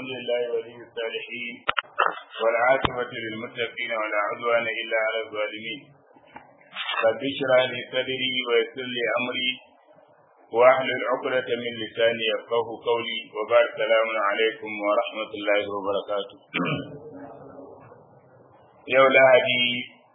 الحمد لله ولي الصالحين والعاقبة للمتقين ولا عدوان إلا على الظالمين رب اشرح لي صدري ويسر لي أمري واحلل عقدة من لساني يفقه قولي وبعد السلام عليكم ورحمة الله وبركاته يوم lahadi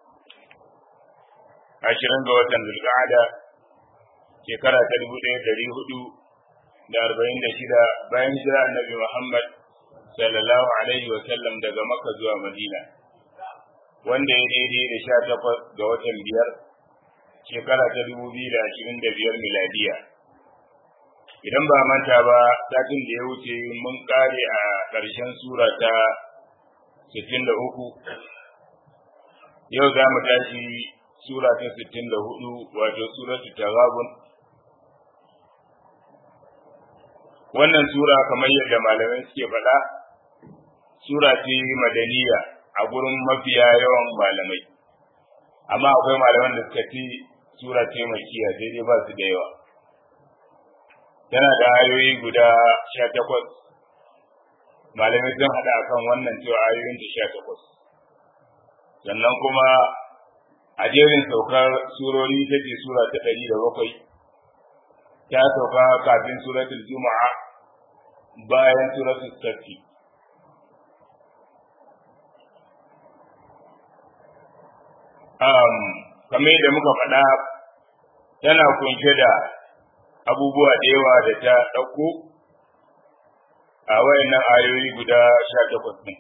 ashirin ga watan zulqa'ada shekara ta dubu ɗaya ɗari hudu da arba'in da shida bayan jira annabi Muhammad sallallahu alaihi wa sallam daga Makka zuwa Madina wanda ya daidai da sha takwas ga watan biyar shekara ta dubu biyu da ashirin da biyar miladiya idan ba manta ba satin da ya wuce mun kare a ƙarshen sura ta sittin da uku yau za mu tashi sura ta sittin da hudu wato suratu taghabun wannan sura kamar yadda malamai suke faɗa sura ce madaniya a gurin mafiya yawan malamai amma akwai malaman da suka ce sura ce makiya sai dai ba su da yawa tana da ayoyi guda sha takwas malamai sun haɗa akan wannan cewa ayoyin ta sha takwas sannan kuma a jerin saukar surori ta ce sura ta ɗari da bakwai ta sauka kafin suratul juma'a bayan suratul safi um, kamar yadda muka faɗa tana kunshe da abubuwa da yawa da ta ɗauko a wayannan ayoyi guda sha takwas ɗin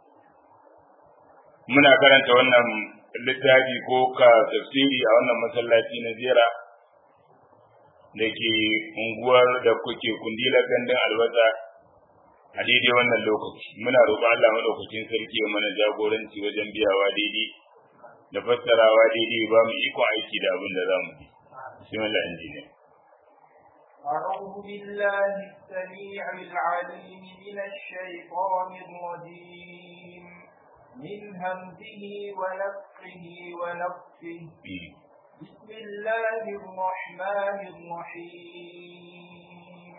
muna karanta wannan littafi ko ka tafsiri a wannan masallaci na zera da ke unguwar da kuke kundilar gandun albasa a daidai wannan lokaci muna roƙon Allah madaukakin sarki ya mana jagoranci wajen biyawa daidai da fassarawa daidai ba mu iko aiki da abin da za mu yi bismillah injiniya أعوذ بالله السميع العليم من الشيطان الرجيم من همزه ونفخه ونفخه بسم الله الرحمن الرحيم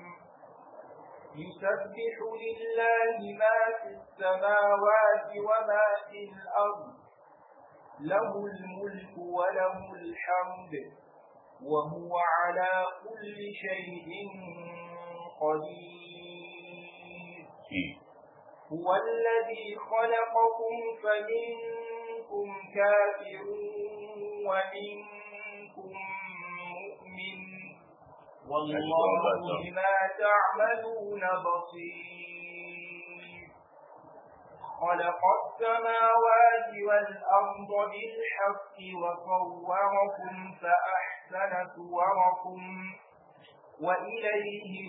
يسبح لله ما في السماوات وما في الأرض له الملك وله الحمد وهو على كل شيء قدير هو الذي خلقكم فمنكم كافر ومنكم مؤمن والله بما تعملون بصير خلق السماوات والأرض بالحق وصوركم فأحسن صوركم وإليه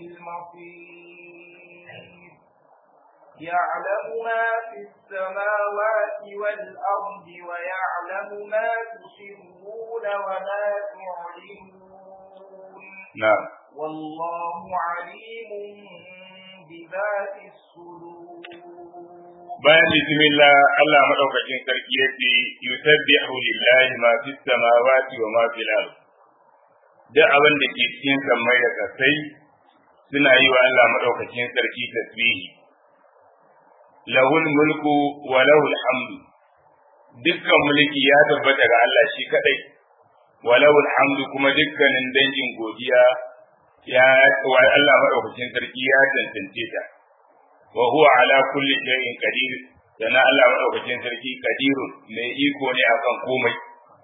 المصير يعلم ما في السماوات والأرض ويعلم ما تسرون وما تعلنون نعم والله عليم بذات الصدور bayan bismillah Allah madaukakin sarki yace yusabbihu lillahi ma fis samawati wa ma fil ard duk abin da ke cikin sammai da kasai suna yi wa Allah madaukakin sarki tasbihi lahul mulku wa lahul hamdu dukkan mulki ya tabbata ga Allah shi kadai wa lahul hamdu kuma dukkanin dangin godiya ya wa Allah madaukakin sarki ya tantance ta wa huwa ala kulli shay'in qadir sana Allah madaukakin sarki qadirun mai iko ne akan komai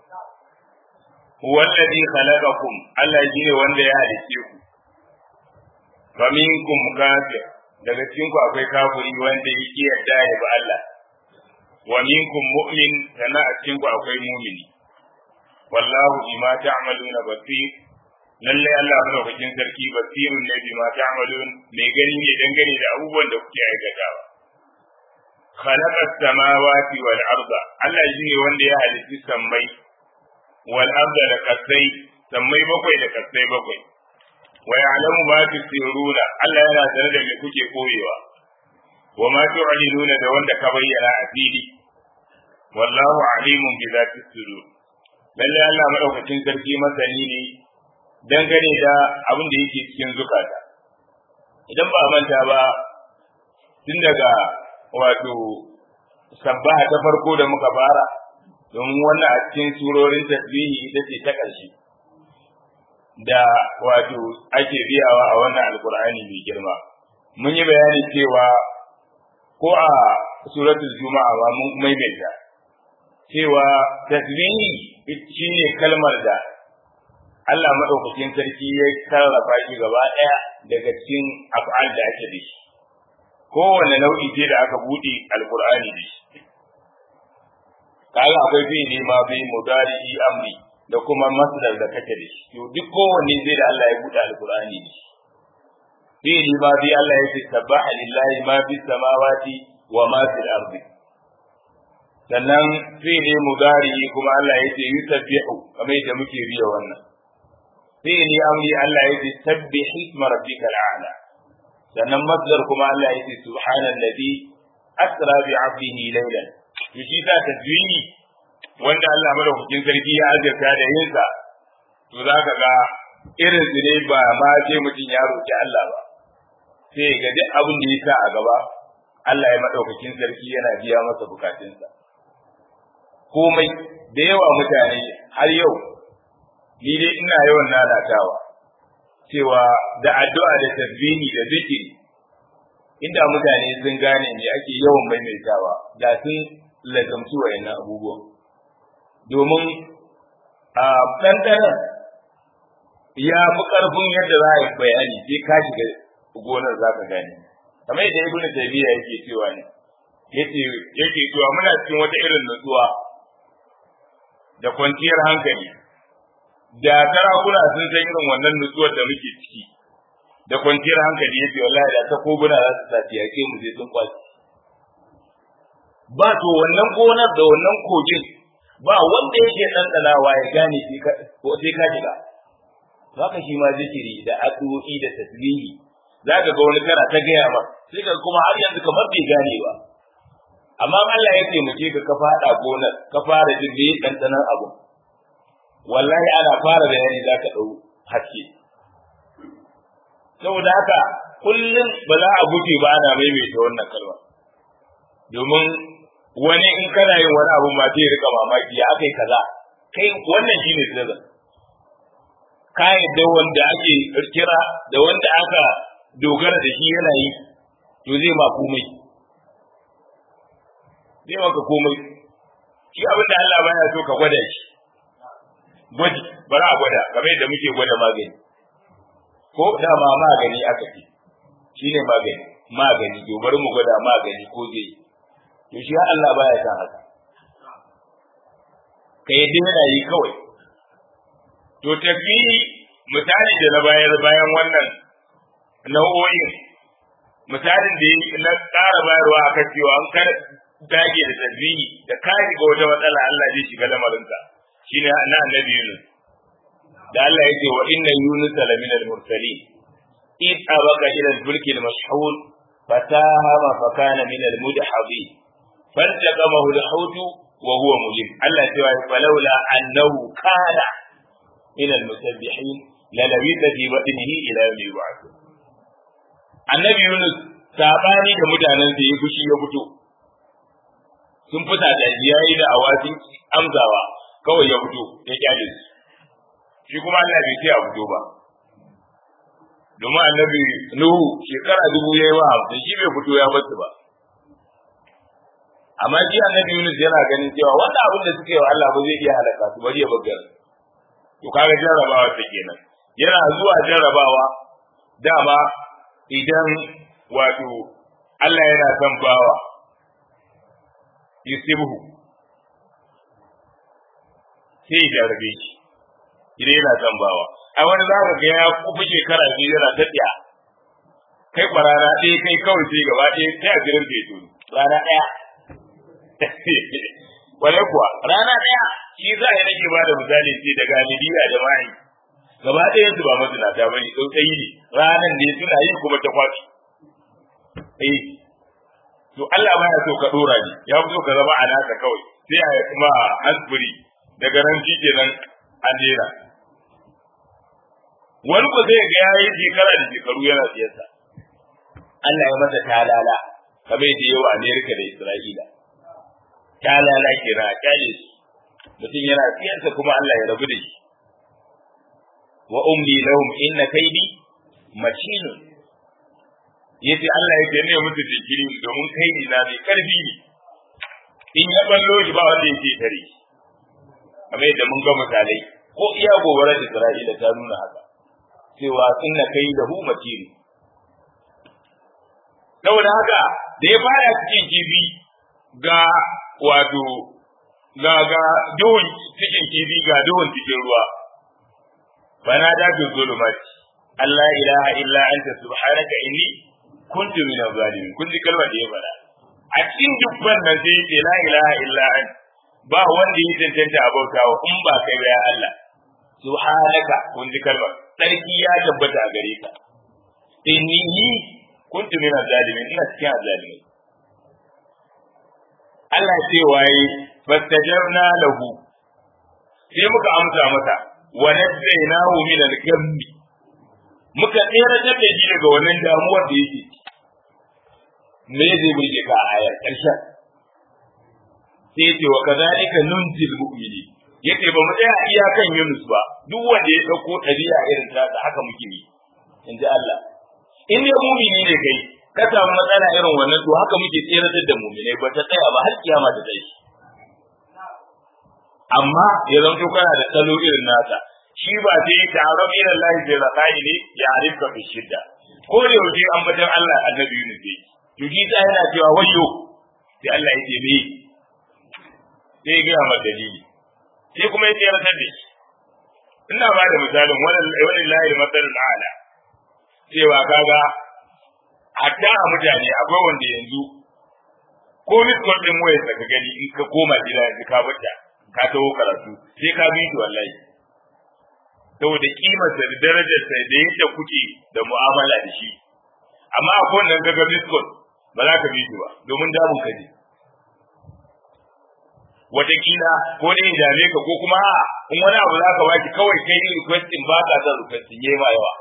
huwa alladhi khalaqakum Allah shine wanda ya halice ku fa minkum kafir daga cikin ku akwai kafiri wanda yake yarda ya bi Allah wa minkum mu'min sana a cikin ku akwai mu'mini wallahu bima ta'maluna basir lalle Allah madaukakin sarki basirun ne bima ta'malun mai gani ne dangane da abubuwan da kuke aikatawa khalaqa samawati wal arda Allah shine wanda ya halitta sammai wal arda da kasai sammai bakwai da kasai bakwai wa ya'lamu ma tusiruna Allah yana tare da me kuke koyewa wa ma tu'linuna da wanda ka bayyana a fili wallahu alimun bi zati sudur lalle Allah madaukakin sarki masani ne dangane da abin da yake cikin zukata idan ba manta ba tun daga wato sabbaha ta farko da muka fara domin wannan a cikin surorin tasbihi ita ce ta ƙarshe da wato ake biyawa a wannan alkur'ani mai girma mun yi bayani cewa ko a suratul juma'a ba mun maimaita cewa tasbihi shine kalmar da Allah madaukakin sarki ya sarrafa shi gaba ɗaya daga cikin af'al da ake da shi kowane nau'i ce da aka buɗe alkur'ani da shi kaga akwai fi'ili ma bi mudari amri da kuma masdar da kake da shi to duk kowanne zai da Allah ya buɗe alkur'ani da shi fi'ili ma bi Allah ya ce sabbaha lillahi ma fi samawati wa ma fil ardi sannan fi'ili mudari kuma Allah ya ce yusabbihu kamar yadda muke biya wannan fi'ili amri Allah ya ce sabbih isma rabbikal a'la sannan masdar kuma Allah ya ce subhanallazi asra bi 'abdihi laylan to shi ta tasbihi wanda Allah madaukakin sarki ya azurta da yin sa to zaka ga irin su ne ba ma sai mutum ya roki Allah ba sai ga duk abin da ya sa a gaba Allah ya madaukakin sarki yana biya masa bukatunsa komai da yawa mutane har yau ni dai ina yawan lalatawa cewa da addu'a da tasbihi da zikiri inda mutane sun gane me ake yawan maimaitawa da sun lazamci wayannan abubuwan domin a ɗanɗanan ya fi ƙarfin yadda za a yi bayani sai ka shiga gonar za ka gane kamar yadda ibn taymiya yake cewa ne yace yake cewa muna cikin wata irin nutsuwa da kwanciyar hankali da sarakuna sun san irin wannan nutsuwar da muke ciki da kwanciyar hankali yace wallahi da takobuna za su sa yake mu je sun kwaci ba to wannan gonar da wannan kogin ba wanda yake ɗanɗanawa ya gane ko sai ka shiga haka shi ma zikiri da addu'o'i da tasbihi zaka ga wani kana ta gaya ma sai ka kuma har yanzu kamar bai gane ba amma Allah ya taimake ka ka fada gonar ka fara jin me ɗanɗanan abu wallahi ana fara bayani zaka ɗau haske saboda haka kullum ba za a guje ba ana maimaita wannan kalma domin wani in kana yin wani abu ma zai rika mamaki ya aka yi kaza kai wannan shine sirri ka yadda wanda ake kira da wanda aka dogara da shi yana yi to zai ma komai zai maka komai shi abin da Allah baya so ka gwada shi gwaji bari a gwada kamar yadda muke gwada magani ko dama magani aka ce shine magani magani to bari mu gwada magani ko zai yi to shi Allah baya san haka ka yi yana yi kawai to tafi misali da na bayar bayan wannan nau'o'in misalin da na ƙara bayarwa a cewa an kar dage da tasbihi da ka shiga wata matsala Allah zai shiga lamarinka shine na annabi Yunus da Allah ya ce wa inna Yunus la min al-mursalin id abaka ila al-fulk al-mashhur fatahama fa kana min al-mudhabin فالتقمه الحوت وهو مليم الله تعالى فلولا أنه كان من المسبحين للبث في بطنه إلى يوم يبعثون annabi Yunus sabani da mutanen sa ya fushi ya fito sun fita da yayi da awatin amzawa kawai ya fito ya kyale su shi kuma Allah bai ce a fito ba domin annabi Nuhu shekara dubu yayi wa hamsin shi bai fito ya basu ba amma shi annabi Yunus yana ganin cewa wannan abin da suke wa Allah ba zai iya halaka su bari ya bugar to kaga jarrabawa ta kenan yana zuwa jarrabawa dama idan wato Allah yana son bawa yusibuhu sai ya jarrabe shi idan yana son bawa a wani za ka ga ya kufi shekara biyu yana ta tsaya kai kwarana ɗaya kai kawai sai gaba ɗaya sai a jirin fetu rana ɗaya Wale kuwa rana ɗaya shi za a yi nake ba da misali ce daga Libiya da Mali. Gaba ɗayan su ba mazinata ba ne, tsautsayi ne, ranan ne suna yi kuma ta kwafi. Eh, to Allah ba ya so ka ɗora ne, ya fi so ka zama a nasa kawai, sai a kuma hansfuri daga nan shi kenan an dera. Wani ko zai ga ya yi shekara da shekaru yana siyasa. Allah ya masa talala, kamar yadda yawa Amerika da Isra'ila ta lalace na kyale su mutum yana siyarsa kuma Allah ya rabu da shi wa umli lahum inna kaidi matinun yace Allah ya ce ne musu jinkiri domin kaidi na mai karfi ne in ya ballo shi ba wanda yake tare kamar yadda mun ga misalai ko iya gobarar Isra'ila ta nuna haka cewa inna kaidahu matin saboda haka da ya fara cikin kifi ga wato ga ga duhun cikin kifi ga duhun cikin ruwa bana da fi zulumati Allah ilaha illa anta subhanaka inni kuntu min zalimin kun ji kalmar da ya fara a cikin dubban nan sai ce la ilaha illa anta ba wanda ya tantance abautawa in ba kai ba ya Allah subhanaka kun ji kalmar sarki ya tabbata a gare ka inni ni kuntu min zalimin ina cikin zalimin Allah ce waye fastajabna lahu sai muka amsa masa wa nadainahu min al-gammi muka tseratar da shi daga wannan damuwar da yake me zai burge ka a ayar ƙarshen sai ce wa kazalika nunjil mu'mini yace ba mu tsaya iyakan Yunus ba duk wanda ya dauko ɗabi'a irin ta haka muke yi inji Allah in dai mu'mini ne kai ka samu matsala irin wannan to haka muke tseratar da mu'minai ba ta tsaya ba har kiyama ta tsaye amma ya zanto kana da salo irin nasa shi ba sai ta'arab ila Allah bi rakai ne ya arifka fi shidda ko da yaushe an batan Allah annabi Yunus ne to shi ta yana cewa wayyo sai Allah ya ce me sai ya gaya masa dalili sai kuma ya tsayar da shi ina ba da misalin wani layi matsalin ala cewa kaga hatta a mutane akwai wanda yanzu ko miskol din wayar ka gani in ka koma gida yanzu ka bata ka taho karatu sai ka bi shi wallahi saboda kimarsa da darajarsa da yadda kuke da mu'amala da shi amma akwai wanda kaga miskol ba za ka bi shi ba domin damun ka ne watakila ko ne dame ka ko kuma in wani abu za ka baki kawai kai ni requesting ba ka son requesting yayi ma yawa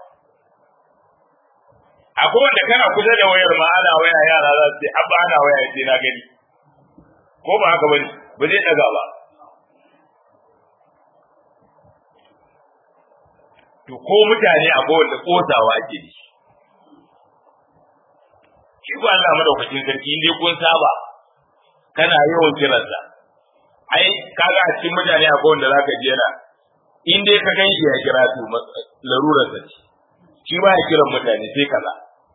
akwai wanda kana kusa da wayar ma ana waya yara za su ce abba ana waya sai na gani ko ba haka bane ba zai daga ba to ko mutane akwai wanda kosawa ake da shi shi ko Allah madaukakin sarki in dai kun saba kana yawan kiransa ai kaga a cikin mutane akwai wanda zaka ji yana in dai ka gan shi ya kira su larurar sa shi ba ya kiran mutane sai kaza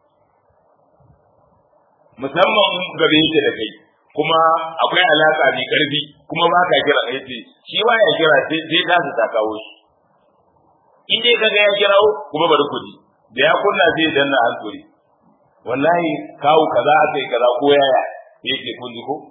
musamman gabe yake da kai kuma akwai alaka mai karfi kuma ba ka kira kai ce shi ba ya kira sai sai ta ta kawo shi in dai kaga ya kirawo kuma bari ku ji da ya kunna sai danna hankuri wallahi kawo kaza akai kaza ko yaya yake kun ji ko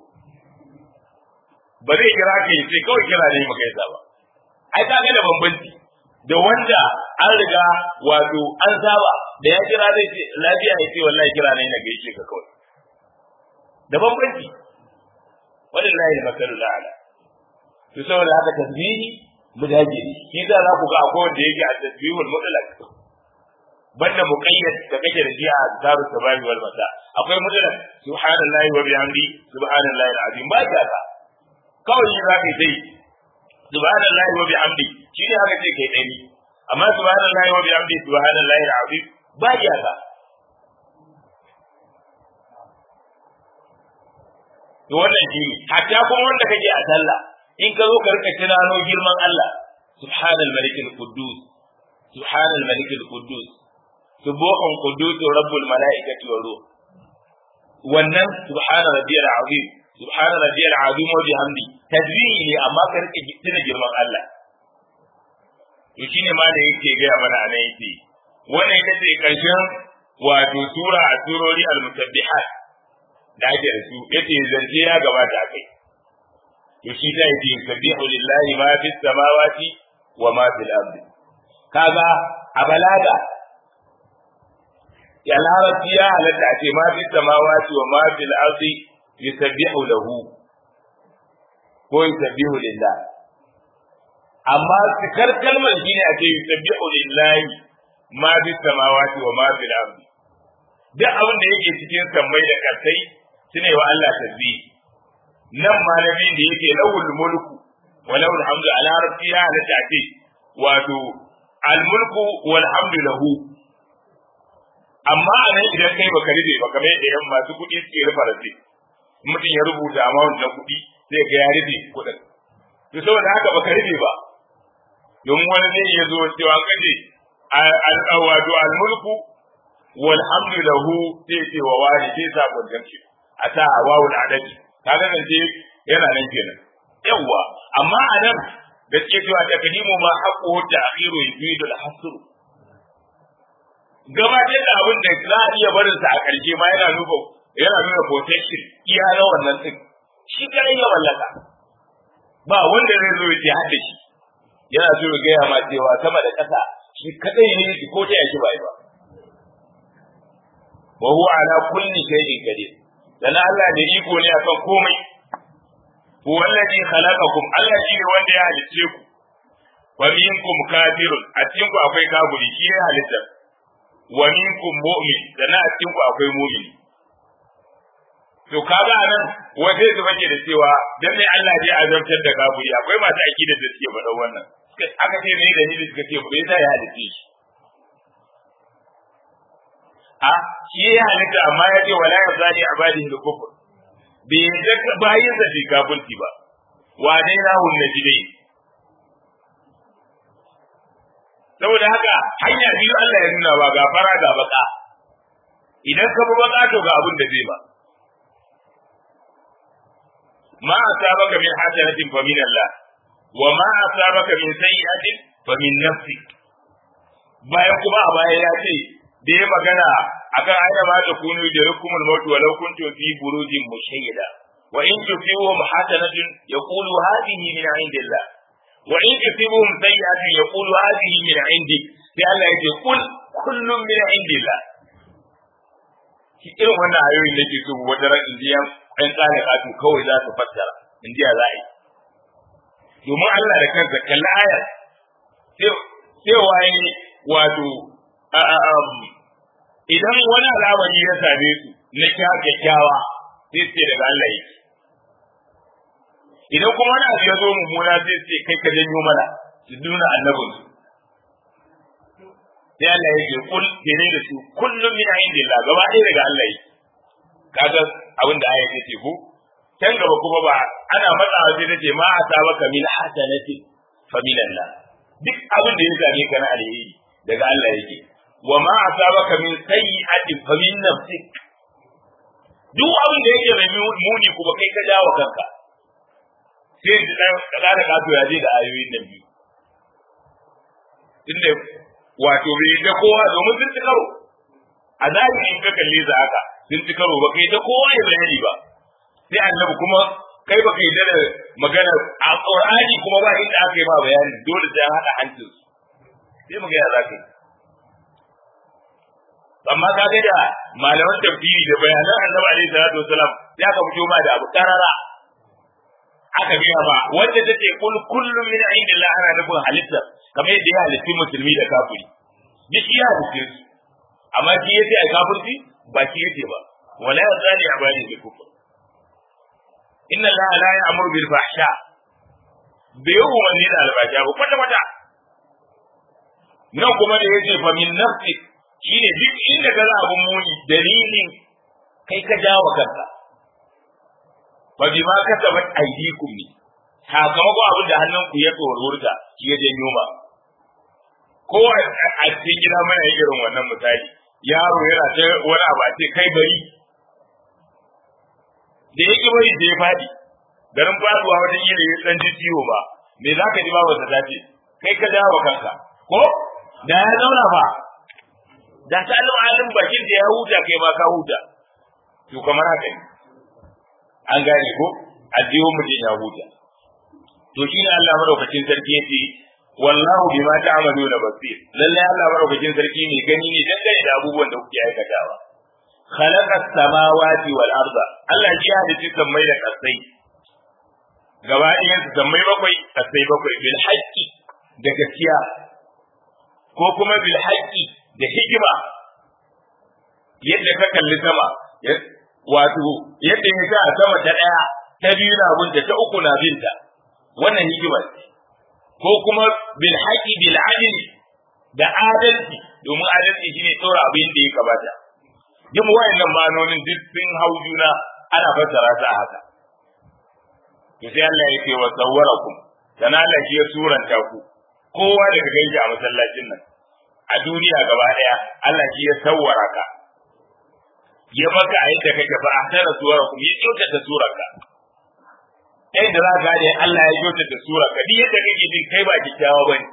ba zai kira ka yi sai kawai kira ne maka yasa ba ai ka ga da bambanci da wanda an riga wato an saba da ya kira zai ce lafiya ya ce wallahi kira ne na gaishe ka kawai da bambanci wallahi da masalul ala to saboda haka tasbihi mu dage ne shi za za ku ga akwai wanda yake a tasbihul mutlaq banda muqayyad da kake da jiya a daru sabahi wal masa akwai mutlaq subhanallahi wa bihamdi subhanallahi alazim ba ta ka kawai shi za ka yi dai subhanallahi wa bihamdi shi ne haka ce kai dai amma subhanallahi wa bihamdi subhanallahi alazim ba ya ka to wannan shi hatta kuma wanda kake a sallah in ka zo ka rika tunano girman Allah subhanal malikil quddus subhanal malikil quddus subuhun quddus rabbul malaikati wa ruh wannan subhana rabbiyal azim subhana rabbiyal azim wa bihamdi tasbihi ne amma ka rike tuna girman Allah to shine ma da yake ga mana anan yake wannan ita ce karshen wato sura a surori al-musabbihat da ake da su yace zance ya gabata kai to shi ta yi sabbihu lillahi ma fis samawati wa ma fil ardi kaga a balaga ya larabci ya halatta a ce ma fis samawati wa ma fil ardi yusabbihu lahu ko yusabbihu lillah amma cikar kalmar shine a ce yusabbihu lillahi ma fis samawati wa ma fil ardi duk abin da yake cikin sammai da kasai sune wa Allah tasbih nan malamin da yake lawul mulku wa lawul hamdu ala rabbiya la ta'ti wato al mulku wal hamdu lahu amma anan idan kai baka rufe ba kamar yadda yan masu kuɗi suke rufa rasi mutum ya rubuta amount na kuɗi zai ga ya rufe kuɗin to saboda haka baka rufe ba domin wani zai iya zo cewa kaje wato al mulku wal hamdu lahu sai ce wa wani sai sa gwanjanci a ta wawul adadi kaga nan ce yana nan kenan yawa amma a nan da suke cewa takdimu ma haqqu ta'khiru yufidu al-hasr gabatar da abin da za a iya barin sa a karshe ma yana nuna yana nuna protection iya na wannan din shi kare ya wallaka ba wanda zai zo ya hada shi yana so ya gaya ma cewa sama da ƙasa shi kadai ne ko ta yaki bai ba wa huwa ala kulli shay'in qadir dan Allah da iko ne akan komai huwa alladhi khalaqakum Allah shi ne wanda ya halicce ku wa minkum kafirun a cikin ku akwai kafiri shi ya halitta wa minkum mu'min dan a cikin ku akwai mu'min to kaga anan wace su fake da cewa dan ne Allah ya azabtar da kafiri akwai masu akida da suke faɗa wannan aka ce ne da ni suka ce bai sa ya halicce shi a shi ya halitta amma ya ce wala ya zali abadihi al-kufr bai yadda bayin sa bi kafirci ba wa dai rahun najidai saboda haka hanya biyu Allah ya nuna ba ga fara ga baka idan ka bi baka to ga abin da zai ba ma asabaka min hasanatin fa min Allah wa ma asabaka min sayyi'atin fa min nafsik bayan kuma a baya ya ce da ya magana akan aina ma ta kunu da rukumul maut walau kuntum fi burujin mushayyada wa in tusibuhum hasanatun yaqulu hadhihi min indillah wa in tusibuhum sayyi'atun yaqulu hadhihi min indik sai Allah ya ce kul kullum min indillah shi irin wannan ayoyin da ke so wata ran indiya ɗan tsare katu kawai za su fassara indiya za a yi domin Allah da kansa kalli ayar sai waye wato idan wani al'amari ya same su na kyakkyawa sai ce daga Allah yake idan kuma wani abu ya zo mummuna sai ce kai ka janyo mana su nuna annabin su sai Allah yake kul dene da su kullum min indillah gaba ɗaya daga Allah yake kaga abin da aya ce ko can gaba kuma ba ana matsawa sai ta ce ma asabaka min hasanati fa min Allah duk abin da ya same ka na alheri daga Allah yake wa ma asabaka min sayyi'atin fa min nafsik duk abin da yake da muni kuma kai ka jawo kanka sai da dan kada da kato ya je da ayoyin nan biyu tunda wato bai da kowa domin sun ci karo a zahiri in ka kalle za haka sun ci karo ba kai da kowa ya bayani ba sai annabi kuma kai ba kai da magana a qur'ani kuma ba inda aka yi ba bayani dole sai an hada hancin sai mu ga ya zaka yi amma ka ga da malaman tafsiri da bayanan annabi alaihi salatu wasalam ya ka fito ma da abu karara aka gaya ba wanda take kul kullum min indillah ana nufin halitta kamar yadda ya halitti musulmi da kafiri duk ya halitte su amma shi yace ai kafirci ba shi yace ba wala yazali abadi bil kufr inna allaha la ya'muru bil fahsha bai yi umarni da albasha ba kwata kwata nan kuma da yace fa min nafsik shine duk inda ka za abun muni dalilin kai ka jawo kanka fa bi ma kasabat aydikum ne sakamakon abin da hannunku ya tsorurta shi ya janyo ba ko a cikin gida mana yi irin wannan misali yaro yana ta wani abu a ce kai bari da yake bari da ya faɗi garin faduwa wajen yi ya dan ji ciwo ba me za ka ji ba wata zafi kai ka dawo kanka ko da ya zauna ba da ta alim alim bakin da ya huta kai ma ka huta to kamar haka ne an gane ko addihun mutum ya huta to shi ne Allah madaukakin sarki yace wallahu bima ta'maluna basir lalle Allah madaukakin sarki ne gani ne dangane da abubuwan da kuke aikatawa khalaqa samawati wal arda Allah ya halitta sammai da kasai gaba ɗayan su sammai bakwai kasai bakwai bil haqqi da gaskiya ko kuma bil haqqi da hikima yadda ka kalli sama wato yadda ya sa sama ta daya ta biyu na binta ta uku na binta wannan hikima ce ko kuma bil haqi bil adl da adalci domin adalci shine tsora abin da ya kamata yin wayannan ma'anonin duk sun hau juna ana fassara ta haka to sai Allah ya ce wa sawwarakum dan Allah shi ya suranta ku kowa daga gaishe a masallacin nan a duniya gaba daya Allah shi ya sawwara ka ya maka a yadda kake fa ahsana suwarakum ya kyautata surarka kai da za ka ga Allah ya kyautata surarka duk yadda kake jin kai ba kyakkyawa bane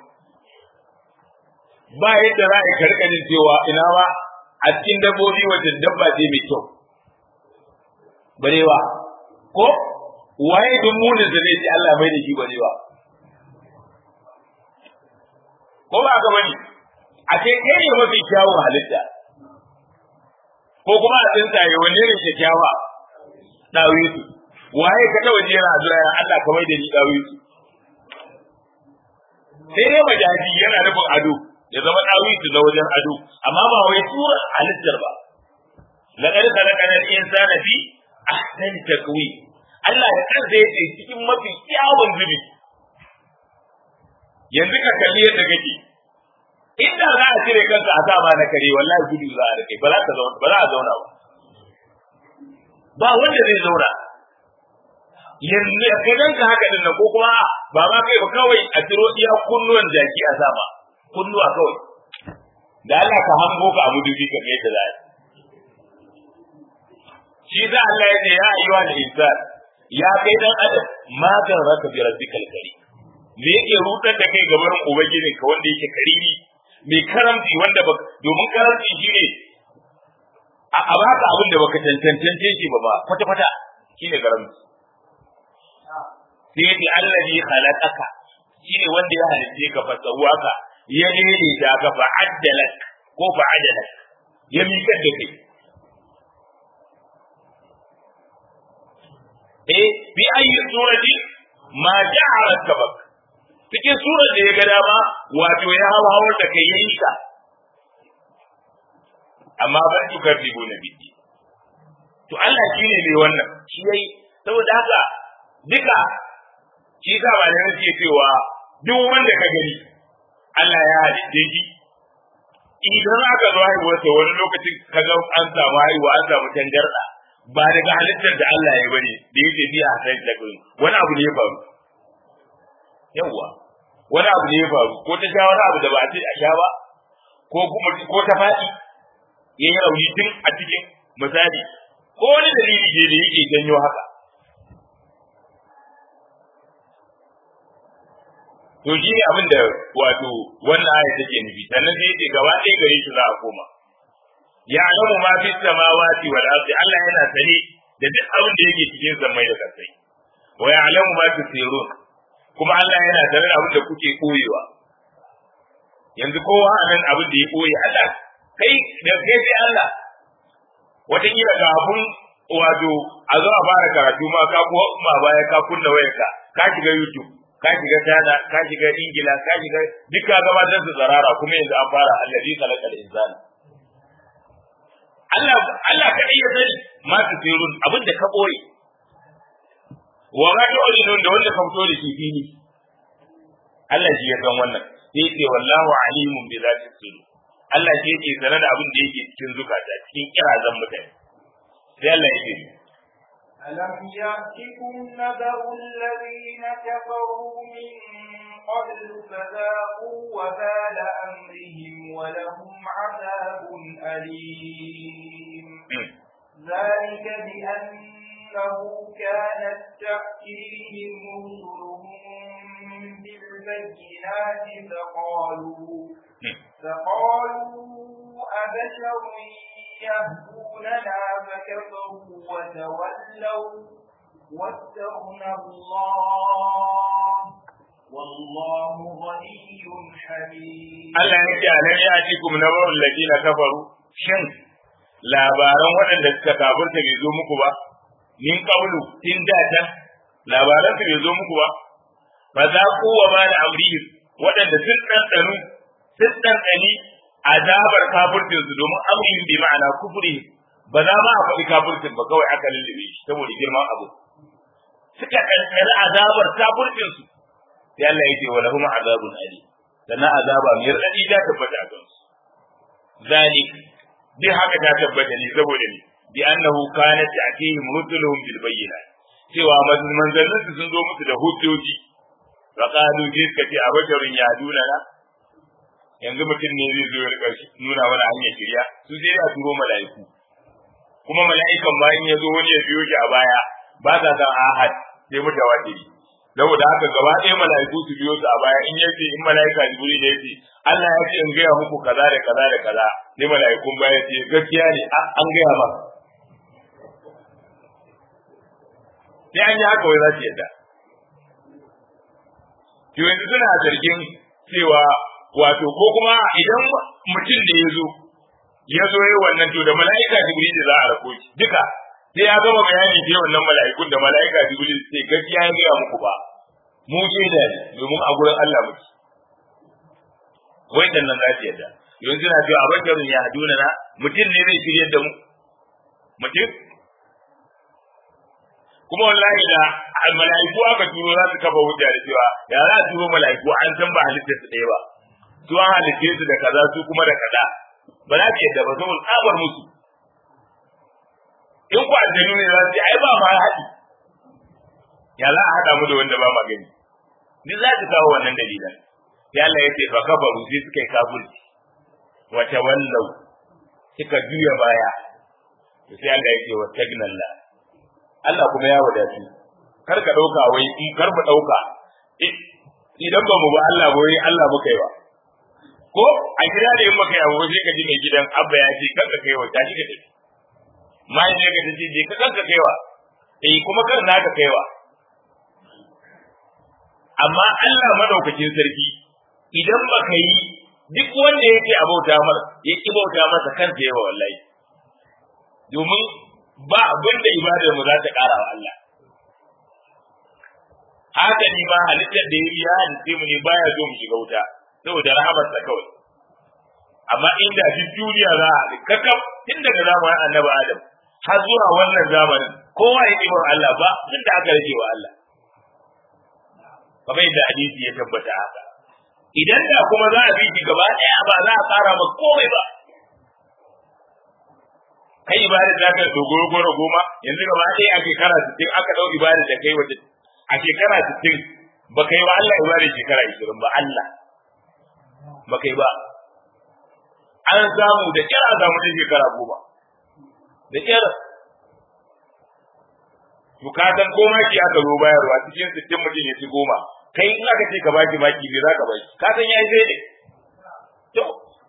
ba yadda za ka karka jin cewa ina ba a cikin dabbobi wata dabba ce mai kyau barewa ko waye duk munin da zai ce Allah mai da shi barewa ko ba ga bane a ce kai ne mafi kyawun halitta ko kuma a tsintaye wanne ne kyakkyawa dawi su waye ka ta waje yana addu'a ya Allah kamar da ni dawi su sai dai majaji yana nufin ado ya zama dawi su na wajen ado amma ba wai sura halittar ba laqad khalaqana al-insana fi ahsani taqwim Allah da kansa yace cikin mafi kyawun zubi yanzu ka kalli yadda kake inda za a cire kanka a sama na kare wallahi gudu za a rike ba za ka zauna ba za a zauna ba ba wanda zai zauna yanzu ka ganka haka din nan ko kuma ba ma kai ba kawai a ciro iya kunnuwan jaki a sama kunnuwa kawai da Allah ka hango ka a mudubi ka kai da zai shi da Allah ya ce ya ayyuha al-insan ya kai dan adam ma kan raka bi rabbikal karim me yake rudar da kai gaban ubangijinka wanda yake karimi mai karamci wanda ba domin karamci shine a baka abin da baka tantance shi ba ba kwata kwata shine karamci sai yace allazi khalaqaka shine wanda ya halice ka fa sawaka ya dole da ka fa addalak ko fa adalak ya miƙar da kai eh bi ayi surati ma ja'ala kabak cikin surar da ya ga dama wato ya hawa hawar da kai yayi ka amma ban tukar dibo na biki to Allah shi ne mai wannan shi yayi saboda haka duka shi sa ba da nake cewa duk wanda ka gani Allah ya halitta shi idan aka zo haihuwarsa wani lokacin ka ga an samu haihuwa an samu tangarda ba daga halittar da Allah ya bane da yake biya a sai da wani abu ne ya faru yawwa wani abu ne ya faru ko ta sha wani abu da ba a ce a sha ba ko kuma ko ta faɗi ya yi rauni tun a cikin misali ko wani dalili ne da yake janyo haka to shi ne abin da wato wannan aya take nufi sannan sai yace gaba ɗaya gare shi za a koma ya alamu ma fi samawati wal ardi Allah yana sani da duk abin da yake cikin zamai da kasai wa ya alamu ma tusirun kuma Allah yana tare da abin da kuke koyewa yanzu kowa a nan abin da ya koye Allah kai da kai sai Allah wataƙila ga abun wato a zo a fara karatu ma ka ko ma baya ka kunna wayarka ka shiga YouTube ka shiga China ka shiga Ingila ka shiga duk ka gabatar da zarara kuma yanzu an fara allazi khalaqal insana Allah Allah kadai ya sani ma tusirun abin da ka boye wa ma tu'linun da wanda ka fito da shi fili Allah shi ya san wannan sai ce wallahu alimun bi zati sudur Allah shi yake sanar da abin da yake cikin zukata cikin kirazan mutane sai Allah ya ce ألم يأتكم نبأ الذين كفروا من قبل فذاقوا وبال أمرهم ولهم عذاب أليم ذلك بأنه كانت تأتيهم رسلهم بالبينات فقالوا فقالوا أبشر يهدوننا فكفروا وتولوا واستغنى الله والله غني حميد Allah ya ce alam ya ci kum na bawul ladina kafaru shin labaran waɗanda suka kafirta bai zo muku ba min qawlu tin da ta labaran su bai zo muku ba fa za ku wa ma da amrihim waɗanda sun ɗanɗanu sun ɗanɗani azabar kafircin su domin amrin bi ma'ana kufri ba za ma a faɗi kafircin ba kawai aka lullube shi saboda girman abu suka ɗanɗani azabar kafircin su sai Allah ya ce wa lahum azabun ali sannan azaba mai raɗaɗi ta tabbata a kansu zalik duk haka ta tabbata ne saboda ne bi annahu kanat ta'tihim rusuluhum bil bayyinat cewa manzannin su sun zo musu da hujjoji wa qalu suka ce abasharun ya duna na yanzu mutum ne zai zo ya rika nuna wani hanyar shirya su sai a turo mala'iku kuma mala'ikan ba in ya zo wani ya biyo shi a baya ba sa san ahad sai mutawatiri saboda haka gaba ɗaya mala'iku su biyo su a baya in yace in mala'ika jibril ya ce Allah ya ce in gaya muku kaza da kaza da kaza sai mala'ikun baya ce gaskiya ne an gaya ba sai an yi haka wai za su yadda to yanzu suna zargin cewa wato ko kuma idan mutum da ya zo ya zo yi wannan to da mala'ika jibril za a rako shi duka sai ya gama bayani da wannan mala'ikun da mala'ika jibril sai gaskiya ya gaya muku ba mu ce da domin a gurin Allah muke wai dan nan za su yadda yanzu na cewa abasharun ya haduna na mutum ne zai shiryar da mu mutum kuma wallahi da mala'iku aka turo za su kafa hujja da cewa ya za a turo mala'iku an san ba halittar su ɗaya ba su an halitte su da kaza su kuma da kaza ba za su yadda ba saboda tsabar musu in ku aljanu ne za su ce ai ba ma haɗi ya za a haɗa mu da wanda ba ma gani duk za su kawo wannan dalilan sai Allah ya ce fa kafaru sai suka yi kafirci wa tawallau suka juya baya sai Allah ya ce wa tagnalla Allah kuma ya wadatu kar ka dauka wai in kar mu dauka idan ba mu ba Allah ba wai Allah muka yi wa ko a gida da in muka yi abu sai ka ji mai gidan abba ya ce kanka kai wa tashi ka tafi mai ne ka tace je ka kanka kai wa eh kuma kan naka kai wa amma Allah madaukakin sarki idan baka yi duk wanda yake abauta mar ya ki bauta masa kansa yawa wallahi domin ba abin da ibadar mu za ta ƙara wa Allah haka ni ma halittar da yayi ya halitte mu ne baya zo mu shiga wuta saboda rahamarsa kawai amma inda duk duniya za a kakaf tun daga zamanin annabi Adam har zuwa wannan zamanin kowa ya ɗibar Allah ba tun da aka rage wa Allah kamar yadda hadisi ya tabbata haka idan da kuma za a bi shi gaba ɗaya ba za a ƙara ma komai ba kai ibada za ka dogoro goro goma yanzu gaba ɗaya a shekara sittin aka ɗau ibada da kai wace a shekara sittin ba kai wa Allah ibada shekara ishirin ba Allah ba kai ba an samu da kyar a samu da shekara goma da kyar to ka san ko maki aka zo bayarwa cikin sittin mutum ya ci goma kai in aka ce ka baki maki me za ka baki ka san yayi sai ne to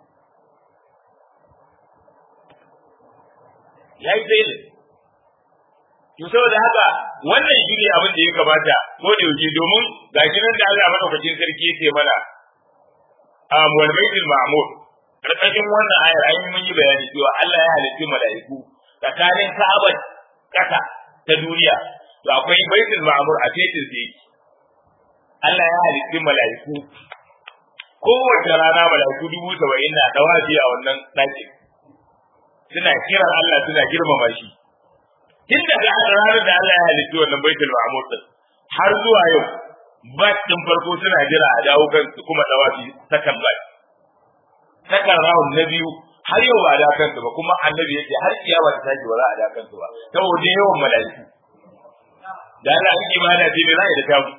yayi sai ne to saboda haka wannan shi ne abin da ya kamata ko da yake domin gashi nan da Allah madaukakin sarki yake mana am wal baitul ma'mur karkashin wannan ayar ayi mun yi bayani cewa Allah ya halitta mala'iku tsakanin Ka'aba kasa ta duniya to akwai baitul ma'mur a fetin da yake Allah ya halitta mala'iku kowace rana mala'iku dubu saba'in na dawafi a wannan ɗakin suna kiran Allah suna girmama shi tun daga ranar da Allah ya halitta wannan baitul ma'mur din har zuwa yau ba din farko suna jira a dawo kansu kuma dawafi sakan ba sakan rawun na biyu har yau ba a da kansu ba kuma annabi yake har kiyama ta tashi ba za a da kansu ba saboda yawan mala'iku da Allah an ibada ce ne za a yi da tamu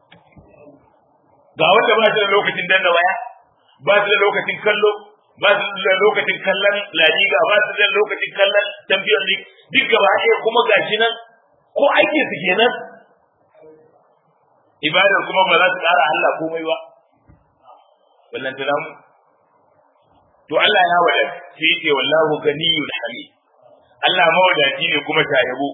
ga wanda ba su da lokacin danna waya ba su da lokacin kallo ba su da lokacin kallon laliga ba su da lokacin kallon champion league duk gaba ɗaya kuma gashi nan ko aikin su kenan ibadar kuma ba za su ƙara Allah komai ba wallan ta mu to Allah ya wada sai yake wallahu ganiyul hamid Allah mawadaci ne kuma shayabo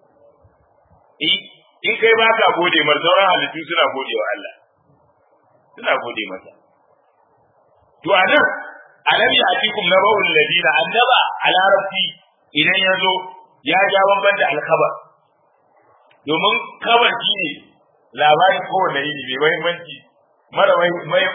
in kai ba ka gode mar sauran halittu suna gode wa Allah suna gode masa to anan alam ya'tikum naba'ul ladina annaba a larabci idan ya zo ya ja bamban da alkhabar domin kabar shi ne labarin kowane yini mai mahimmanci mara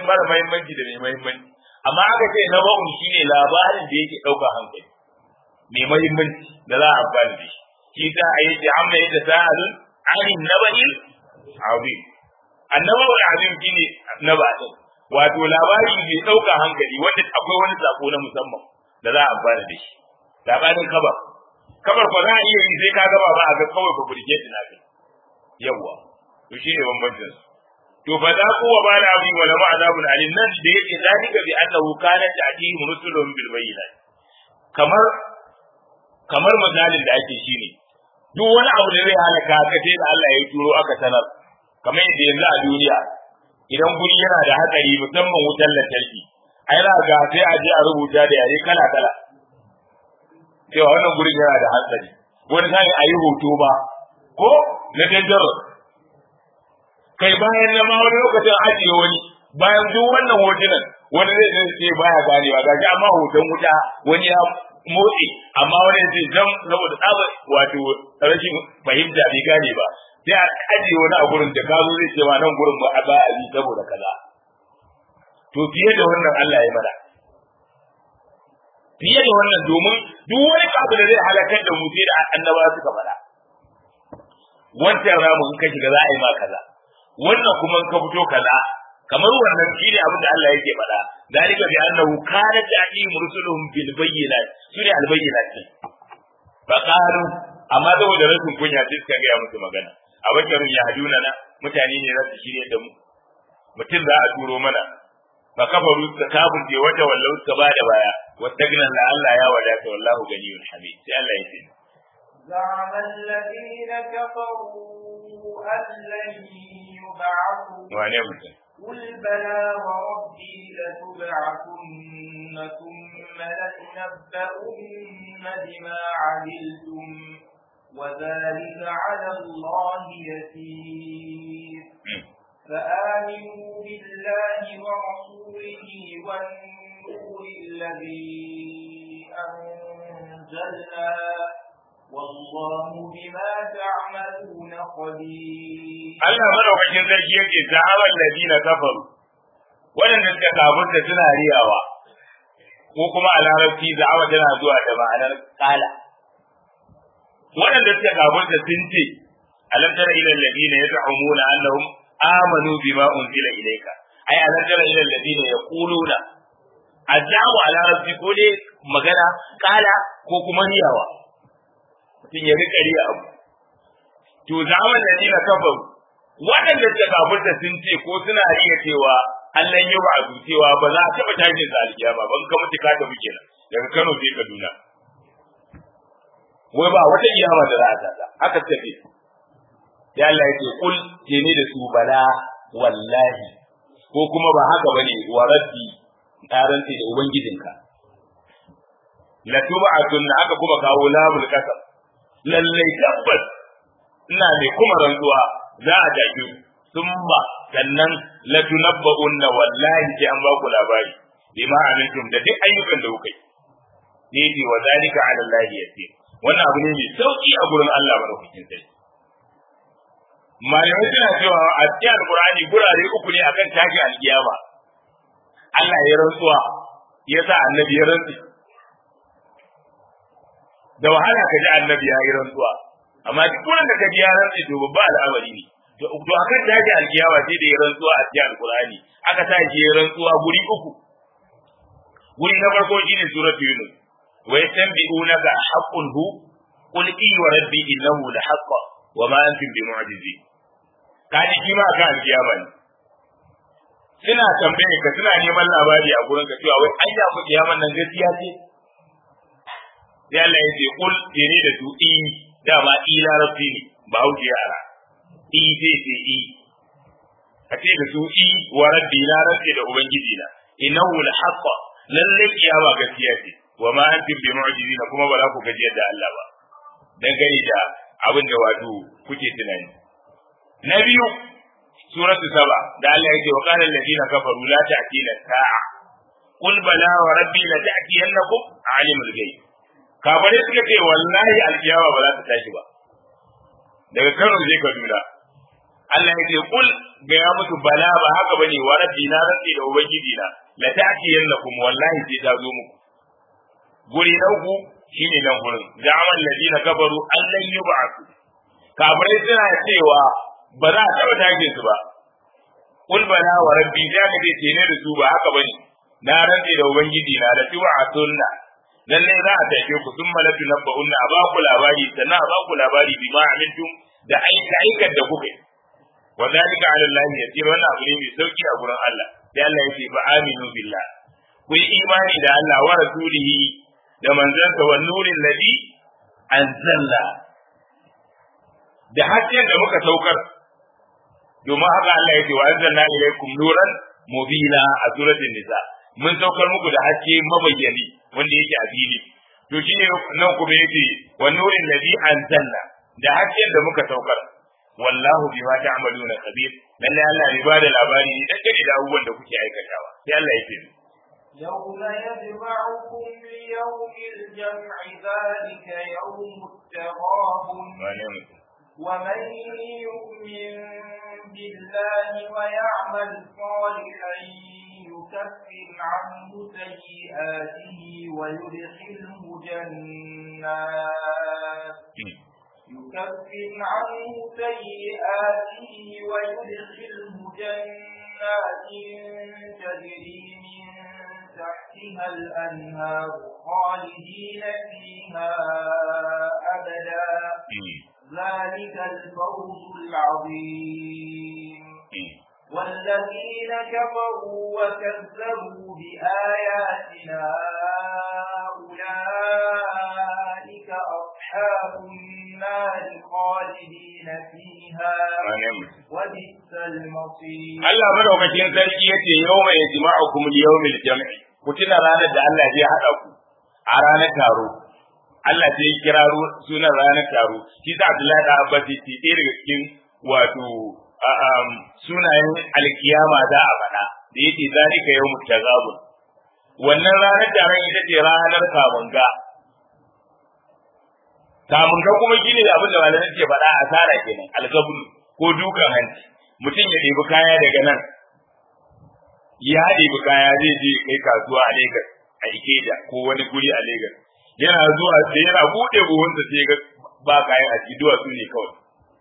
mahimmanci da mai mahimmanci amma aka ce naba'un shi ne labarin da yake ɗauka hankali mai muhimmanci da za a amfani da shi shi ta a yi amma yadda sa'alun anin naba'il azim annaba'ul azim shine naba'in wato labari mai ɗauka hankali wanda akwai wani sako na musamman da za a amfana da shi labarin kabar kabar ba za a iya yi sai ka gaba ba a ga kawai ba burge na kai yawa to shi ne bambancin su to fa za ku wa ba da abu wa lahu azabun alim nan da yake zalika bi annahu kana ta'tihim rusulun bil bayyinat kamar kamar misalin da ake shine duk wani abu da zai halaka ka sai da Allah ya turo aka sanar kamar yadda yanzu a duniya idan guri yana da hatsari musamman wutar lantarki ai za ga sai a je a rubuta da yare kala kala cewa wannan gurin yana da hatsari wani sai a yi hoto ba ko na dangerous kai bayan na ma wani lokacin ajiye wani bayan duk wannan hotunan wani zai zai ce baya ganewa gashi amma hoton wuta wani ya motsi amma wani zai zam saboda tsabar wato rashin fahimta bai gane ba sai a ajiye wani a gurin da kazo zai ce ma nan gurin ba a ba a yi saboda kaza to fiye da wannan Allah ya mana fiye da wannan domin duk wani abu da zai halakar da mu sai da annabawa suka faɗa wancan ramu in ka shiga za a yi ma kaza wannan kuma in ka fito kaza kamar wannan shine abin da Allah yake faɗa dalika bi annahu kana ta'im rusuluhum bil bayyinat sune al bayyinat fa qalu amma saboda rashin kunya sai suka ga musu magana a bakarun ya haduna na mutane ne za su shirye da mu mutum za a turo mana fa kafaru ta kafin je wata wallau suka ba da baya wastagna la Allah ya wadata wallahu ganiyun hamid sai Allah ya ce زعم الذين كفروا أن لن يبعثوا wane mutum قل بلى وربي لتبعثن ثم لتنبؤن بما عملتم وذلك على الله يسير فآمنوا بالله ورسوله والنور الذي أنزلنا والله بما تعملون خبير Allah madaukakin sarki yake za'awar ladina kafaru waɗanda suka kafirta suna riyawa ko kuma a larabci za'awa tana zuwa da ma'anar kala waɗanda suka kafirta sun ce alam tara ila alladina yaz'umuna annahum amanu bima unzila ilayka ai alam tara ila alladina yaquluna ajabu a larabci ko dai magana kala ko kuma riyawa mutum ya rika riya abu to za'awar ladina kafaru waɗanda suka kafirta sun ce ko suna riya cewa Allah yi wa cewa ba za a taɓa tashin sa alkiyama ban ka mutu ka tafi kenan daga Kano sai Kaduna wai ba wata kiyama da za a tada haka tafi ya Allah yake kul ke ni da su bala wallahi ko kuma ba haka bane wa rabbi taranti da ubangijinka la tub'atun aka kuma kawo lamul kasam lallai tabbas ina mai kuma rantsuwa za a dage summa sannan la tunabba'unna wallahi sai an ba ku labari bima amintum da duk ayyukan da kuka yi ne bi wa zalika ala Allah yasir wannan abu ne mai sauki a gurin Allah madaukakin sai malamai suna cewa a cikin alqur'ani gurare uku ne akan tashi alkiyama Allah ya rantsuwa ya sa annabi ya rantsi da wahala ka ji annabi ya yi rantsuwa amma duk wurin da ka ji ya rantsi to babba al'amari ne to to akan tashi alkiyawa sai da ya rantsuwa a cikin alqur'ani aka sa shi ya rantsuwa guri uku guri na farko shine suratul yunus wa yastanbi'unaka haqqun hu qul i wa rabbi innahu la haqq wa ma antum bi mu'jizin kaji shi ma akan alkiyama ne suna tambaye ka suna neman labari a gurin ka cewa wai anya ku kiyaman nan gaskiya ce sai Allah ya ce kul ne da su i dama i larabci ne ba hauke yara i sai sai i a ce da su i wa rabbi na rabbi da ubangiji na innahu la haqqa lalle kiyama gaskiya ce wa ma antum bi mu'jizin kuma ba za ku gaji da Allah ba dan gani da abin da wato kuke tunani na biyu suratu saba da Allah yake wa qala alladhina kafaru la ta'tina sa'a qul bala wa rabbi la ta'tiyannakum alimul ghaib kafare suka ce wallahi alkiyama ba za ta tashi ba daga Kano zai Kaduna Allah ya ce kul ga ya mutu bala ba haka bane wa rabbi na rabbi da ubangiji na la ta'ti yannakum wallahi sai ta zo muku guri na uku shine nan gurin ja'amal ladina kafaru allan yub'athu kafirai suna cewa ba za a taba tage su ba kul bala wa rabbi da ka ce ne da su ba haka bane na rantsi da ubangiji na da tuwa a sunna lalle za a tafi ku sun malatu na ba'unna a baku labari sannan a baku labari bi ma amintum da aika aikar da kuka yi wa zalika ala Allah yasir wannan abu ne mai sauki a gurin Allah sai Allah yake fa aminu billah ku yi imani da Allah wa rasulihi da manzansa wa nurin ladhi anzalna da hakkin da muka saukar domin haka Allah yake wa anzalna ilaykum nuran mubina a suratul nisa mun saukar muku da haske mabayyani wanda yake a fili to shine nan kuma yace wa nurin ladhi anzalna da hakkin da muka saukar wallahu bima ta'maluna khabir lalle Allah ya bada labari ne dangane da abubuwan da kuke aikatawa sai Allah ya ce يوم يجمعكم ليوم الجمع ذلك يوم التغابن ومن يؤمن بالله ويعمل صالحا يكفر عنه سيئاته ويدخله جنات يكفر عنه سيئاته ويدخله جنات تجري من تحتها الأنهار خالدين فيها أبدا ذلك الفوز العظيم والذين كفروا وكذبوا بآياتنا أولئك أصحاب النار خالدين فيها وبئس المصير Allah madaukakin sarki yace yawma yajma'ukum liyawmil jam'i ku tuna ranar da Allah zai hada ku a ranar taro Allah sai ya kira sunan ranar taro shi sa Abdullahi da Abbas ce ɗaya daga cikin wato sunayen alkiyama za a faɗa da yake zalika yawmut tazabun wannan ranar taron ita ce ranar kamunga kamunga kuma shine abin da malamai ke faɗa a tsara kenan algabun ko dukan hanci mutum ya ɗebi kaya daga nan ya ɗebi kaya zai je kai kasuwa a Lagos a Ikeja ko wani guri a Lagos yana zuwa sai yana buɗe buhunsa sai ga ba kayan a ciki duwatsu ne kawai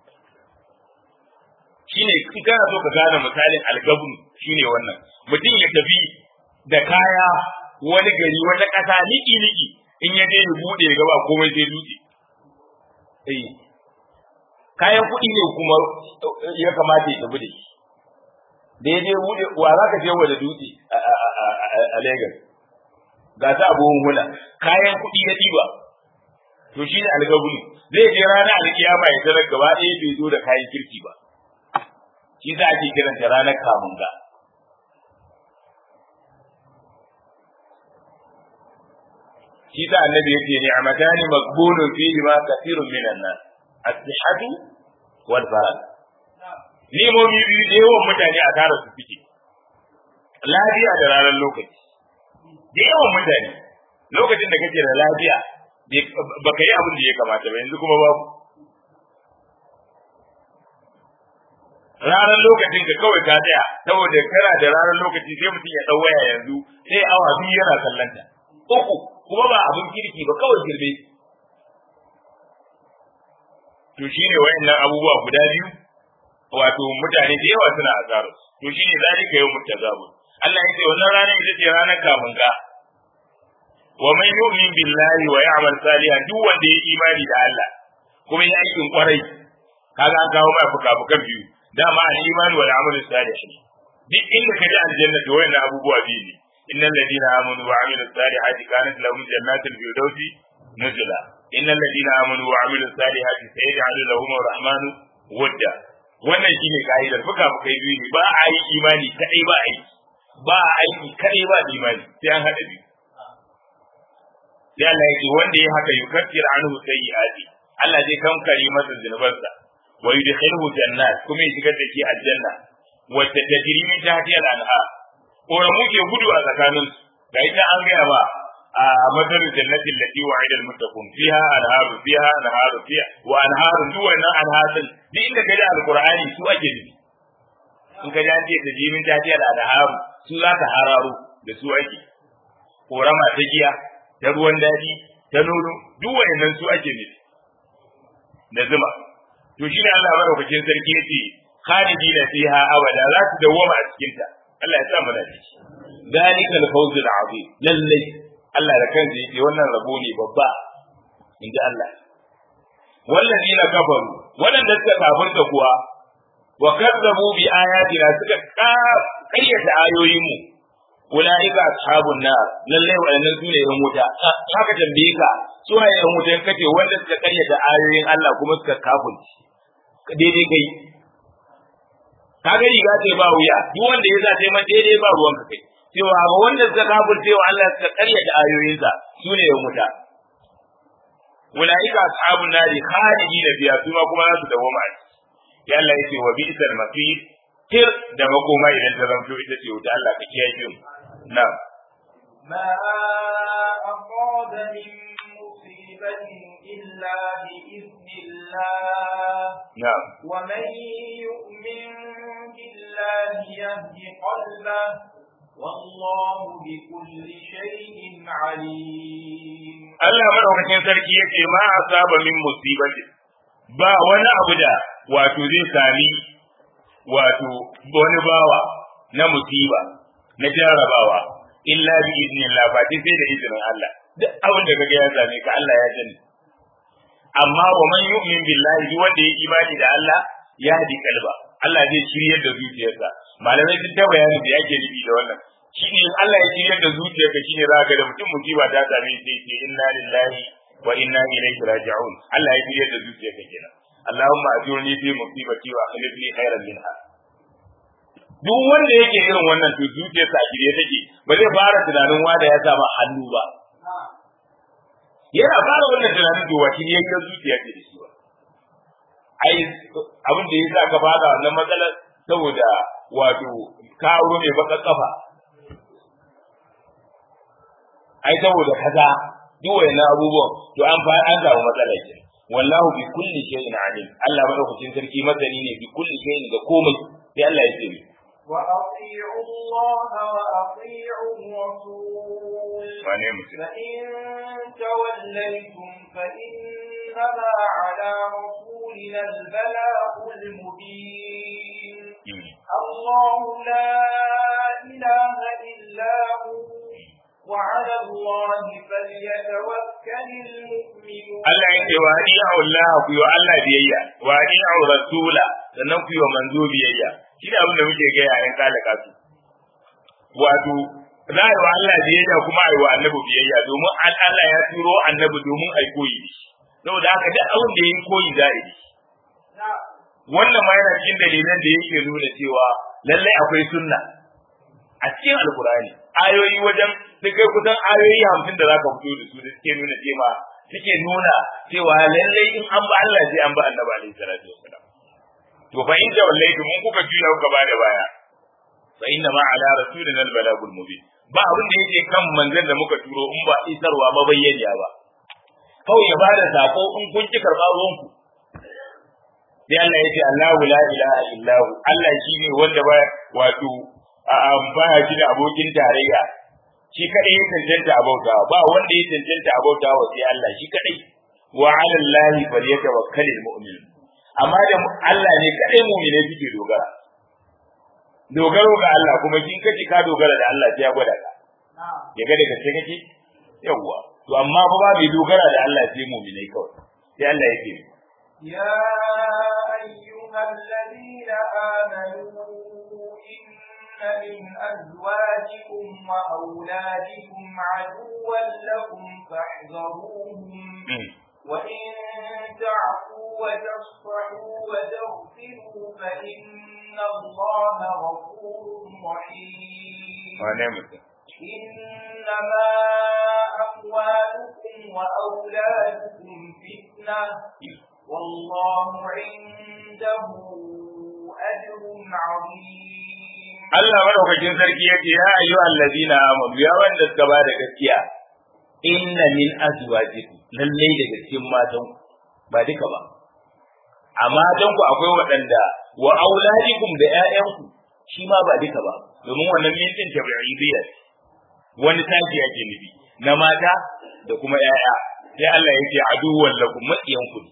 shine in kana so ka gane misalin algabun shine wannan mutum ya tafi da kaya wani gari wata ƙasa niki niki in ya je ya buɗe ya gaba komai sai dutse eh kayan kuɗi ne kuma ya kamata ya tafi da shi da ya je buɗe wa za ka je wa da dutse a Lagos ga ta abubuwan hula kayan kuɗi na ɗiba to shi ne algabulu zai je ranar alkiyama ya tarar gaba ɗaya bai zo da kayan kirki ba shi za a ke kiranta ranar kamunga shi sa annabi yake ne amatani maqbulun fihi ma kathirun minan nas as-sihhatu wal farad Nemomi biyu da yawan mutane a tara su suke lafiya da ranar lokaci da yawan mutane lokacin da kake da lafiya baka yi abin da ya kamata ba yanzu kuma babu ranar lokacin ka kawai ka tsaya saboda kana da ranar lokaci sai mutum ya dau waya yanzu sai awa biyu yana kallanta uku kuma ba abin kirki ba kawai girbe to shine wayannan abubuwa guda biyu wato mutane da yawa suna azaru to shine zalika yawmut tazabun Allah ya ce wannan ranar ita ce ranar kamun ka wa man yu'min billahi wa ya'mal salihan duk wanda ya imani da Allah kuma ya aikin kwarai kaga an kawo mai fuka-fukan biyu dama al imani wal amal salih duk inda kaji aljanna to wayannan abubuwa biyu ne innal ladina amanu wa amilus salihati kanat lahum jannatul firdausi nuzula innal ladina amanu wa amilus salihati sayaj'alu lahum ar-rahmanu wadda wannan shine ka'idar fuka fukai biyu ne ba a yi imani kadai ba aiki ba a aiki kadai ba imani sai an hada biyu sai Allah ya ce wanda ya haka yukaffir anhu sayyi'ati Allah zai kankare masa zunubansa wa yudkhiluhu jannat kuma ya shigar da shi aljanna wacce tajri min tahtiha al-anhar koramu ke gudu a tsakanin su ga ita an gaya ba a madar jannatin lati wa'ida al-muttaqun fiha anharu fiha anharu fiha wa anharu duk wannan anharin duk inda kaji alqur'ani su ake nufi in ka ji an ce tajri min tahtiha al-anhar su za ka hararo da su ake korama ta giya ta ruwan daɗi ta nono duk wayannan su ake nufi da zuma to shi ne Allah madaukakin sarki yace khalidina fiha abada za su dawwama a cikin ta Allah ya sa mu da ciki dalika al-fawz al-azim lallai Allah da kansa yake wannan rabo ne babba inji Allah wallazina kafaru wadanda suka kafirta kuwa wa kazzabu bi ayatina suka kayyata ayoyin mu ulaika ashabun nar lalle wadannan su ne yan wuta haka tambaye ka su ne yan wuta kace wanda suka karyata ayoyin Allah kuma suka kafirci daidai kai ka ga riga ce ba wuya duk wanda ya zace man daidai ba ruwan ka kai cewa ga wanda suka kafirce wa Allah suka karyata ayoyinsa su ne yan wuta ulaika ashabun nar khalidina fiha su ma kuma za su dawo ma ya Allah yace wa bi'sal masir tir da makoma idan ta zanto ita ce wuta Allah ka kiyaye mu نعم ما أصاب من مصيبة إلا بإذن الله نعم ومن يؤمن بالله يهد قلبه والله بكل شيء عليم Allah madaukakin sarki yake ma asaba min musibati ba wani abu da wato zai sami wato wani bawa na musiba na jarabawa illa bi idnillah ba dai sai da izinin Allah duk abin da kaga ya same ka Allah ya sani amma wa man yu'min billahi duk wanda ya imani da Allah ya hadi kalba Allah zai shiryar da zuciyarsa malamai sun ta bayani da yake nufi da wannan shine in Allah ya shiryar da zuciyarka shine za ga da mutum musiba ta same shi sai inna lillahi wa inna ilaihi raji'un Allah ya shiryar da zuciyarka kenan Allahumma ajurni fi musibati wa akhlif li khairan minha duk wanda yake irin wannan to zuciyarsa a shirye take ba zai fara tunanin wanda ya samu hannu ba yana fara wannan tunanin to wace ne yake zuciya ce da shi ba ai abin da yasa ka fara wannan matsalar saboda wato kawo mai baka kafa ai saboda kaza duk wayannan abubuwan to an fa an samu matsala ke wallahu bi kulli shay'in alim Allah madaukakin sarki masani ne bi kulli shay'in da komai sai Allah ya ce وأطيعوا الله وأطيعوا الرسول wane mutum فإن توليتم فإنما على رسولنا البلاغ المبين الله لا إله إلا هو وعلى الله فليتوكل المؤمنون Allah ya ce wa ni Allah ku yi wa Allah biyayya wa ni rasula sannan ku yi wa manzo biyayya shi ne abin da muke ga yayin kalaka su wato za a yi wa Allah biyayya kuma a yi wa annabi biyayya domin an Allah ya turo annabi domin a yi koyi da shi saboda haka duk abin da ya yi koyi za a yi wannan ma yana cikin dalilan da yake nuna cewa lallai akwai sunna a cikin alkurani ayoyi wajen da kai kusan ayoyi hamsin da zaka fito da su da suke nuna cewa suke nuna cewa lallai in an ba Allah sai an ba annabi alaihi salatu wassalam to fa in tawallaytum mun kuka juya kuka ba da baya fa inna ma ala rasulina albalagul mubin ba abin da yake kan manzon da muka turo in ba isarwa ba bayyana ba kawai ya bada sako in kun ki karba ruwanku sai Allah ya ce Allahu la ilaha illahu Allah shine wanda ba wato ba shi da abokin tarayya shi kadai ya cancanta abauta ba wanda ya cancanta abauta wa sai Allah shi kadai wa ala Allah falyatawakkalul mu'min amma da Allah ne kadai mu'mine suke dogara dogaro ga Allah kuma kin kace ka dogara da Allah sai ya gwada ka ya ga daga sai kake yawa to amma fa ba mai dogara da Allah sai mu'mine kawai sai Allah ya ce يا أيها الذين آمنوا إن من أزواجكم وأولادكم عدوا لكم فاحذروهم وإن تعفوا وتصفحوا وتغفروا فإن الله غفور رحيم إنما أموالكم وأولادكم فتنة والله عنده أجر عظيم Allah madaukakin sarki yake ya ayyu allazina amanu ya wanda suka ba da gaskiya inna min azwajikum lalle daga cikin matan ba duka ba a matan ku akwai waɗanda wa auladikum da ƴaƴanku shi ma ba duka ba domin wannan min din tabi'idiyya wani tashi yake nufi na mata da kuma ƴaƴa sai Allah ya ce aduwwan lakum maqiyan ku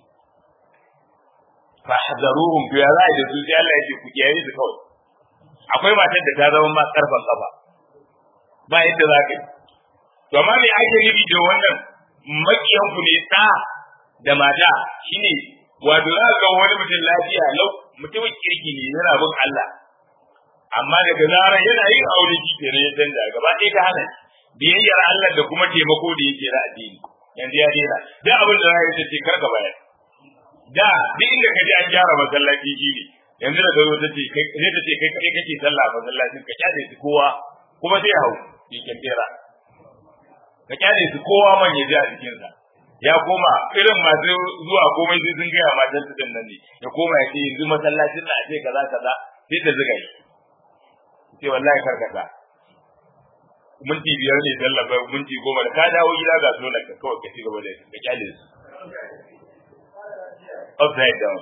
fa hadaruhum bi ya da su sai Allah ya ce ku kiyaye su kawai akwai matar da ta zama ma karfan kafa ba yadda za ka yi to amma me ake nufi da wannan makiyan ku ne ta da mata shine wato za ga wani mutum lafiya lau mutumin kirki ne yana bin Allah amma daga zarar yana yin aure shi kenan ya canza gaba ɗaya ka hana biyayyar Allah da kuma taimako da yake na addini yanzu ya daina duk abin da za ya ce kar ka bayar da duk inda ka ji an gyara masallaci shi ne yanzu da zo ta ce kai sai ta ce kai kai kake sallah a masallacin ka kyale su kowa kuma sai hau yake tera ka kyale su kowa man ya ji a jikinsa ya koma irin masu zuwa komai sai sun gaya matan su nan ne ya koma ya ce yanzu masallacin na ce kaza kaza sai ta zuga shi ce wallahi karkata minti biyar ne sallah bai minti goma da ka dawo gida ga sunan ka kawai ka ci gaba da ka kyale su upside down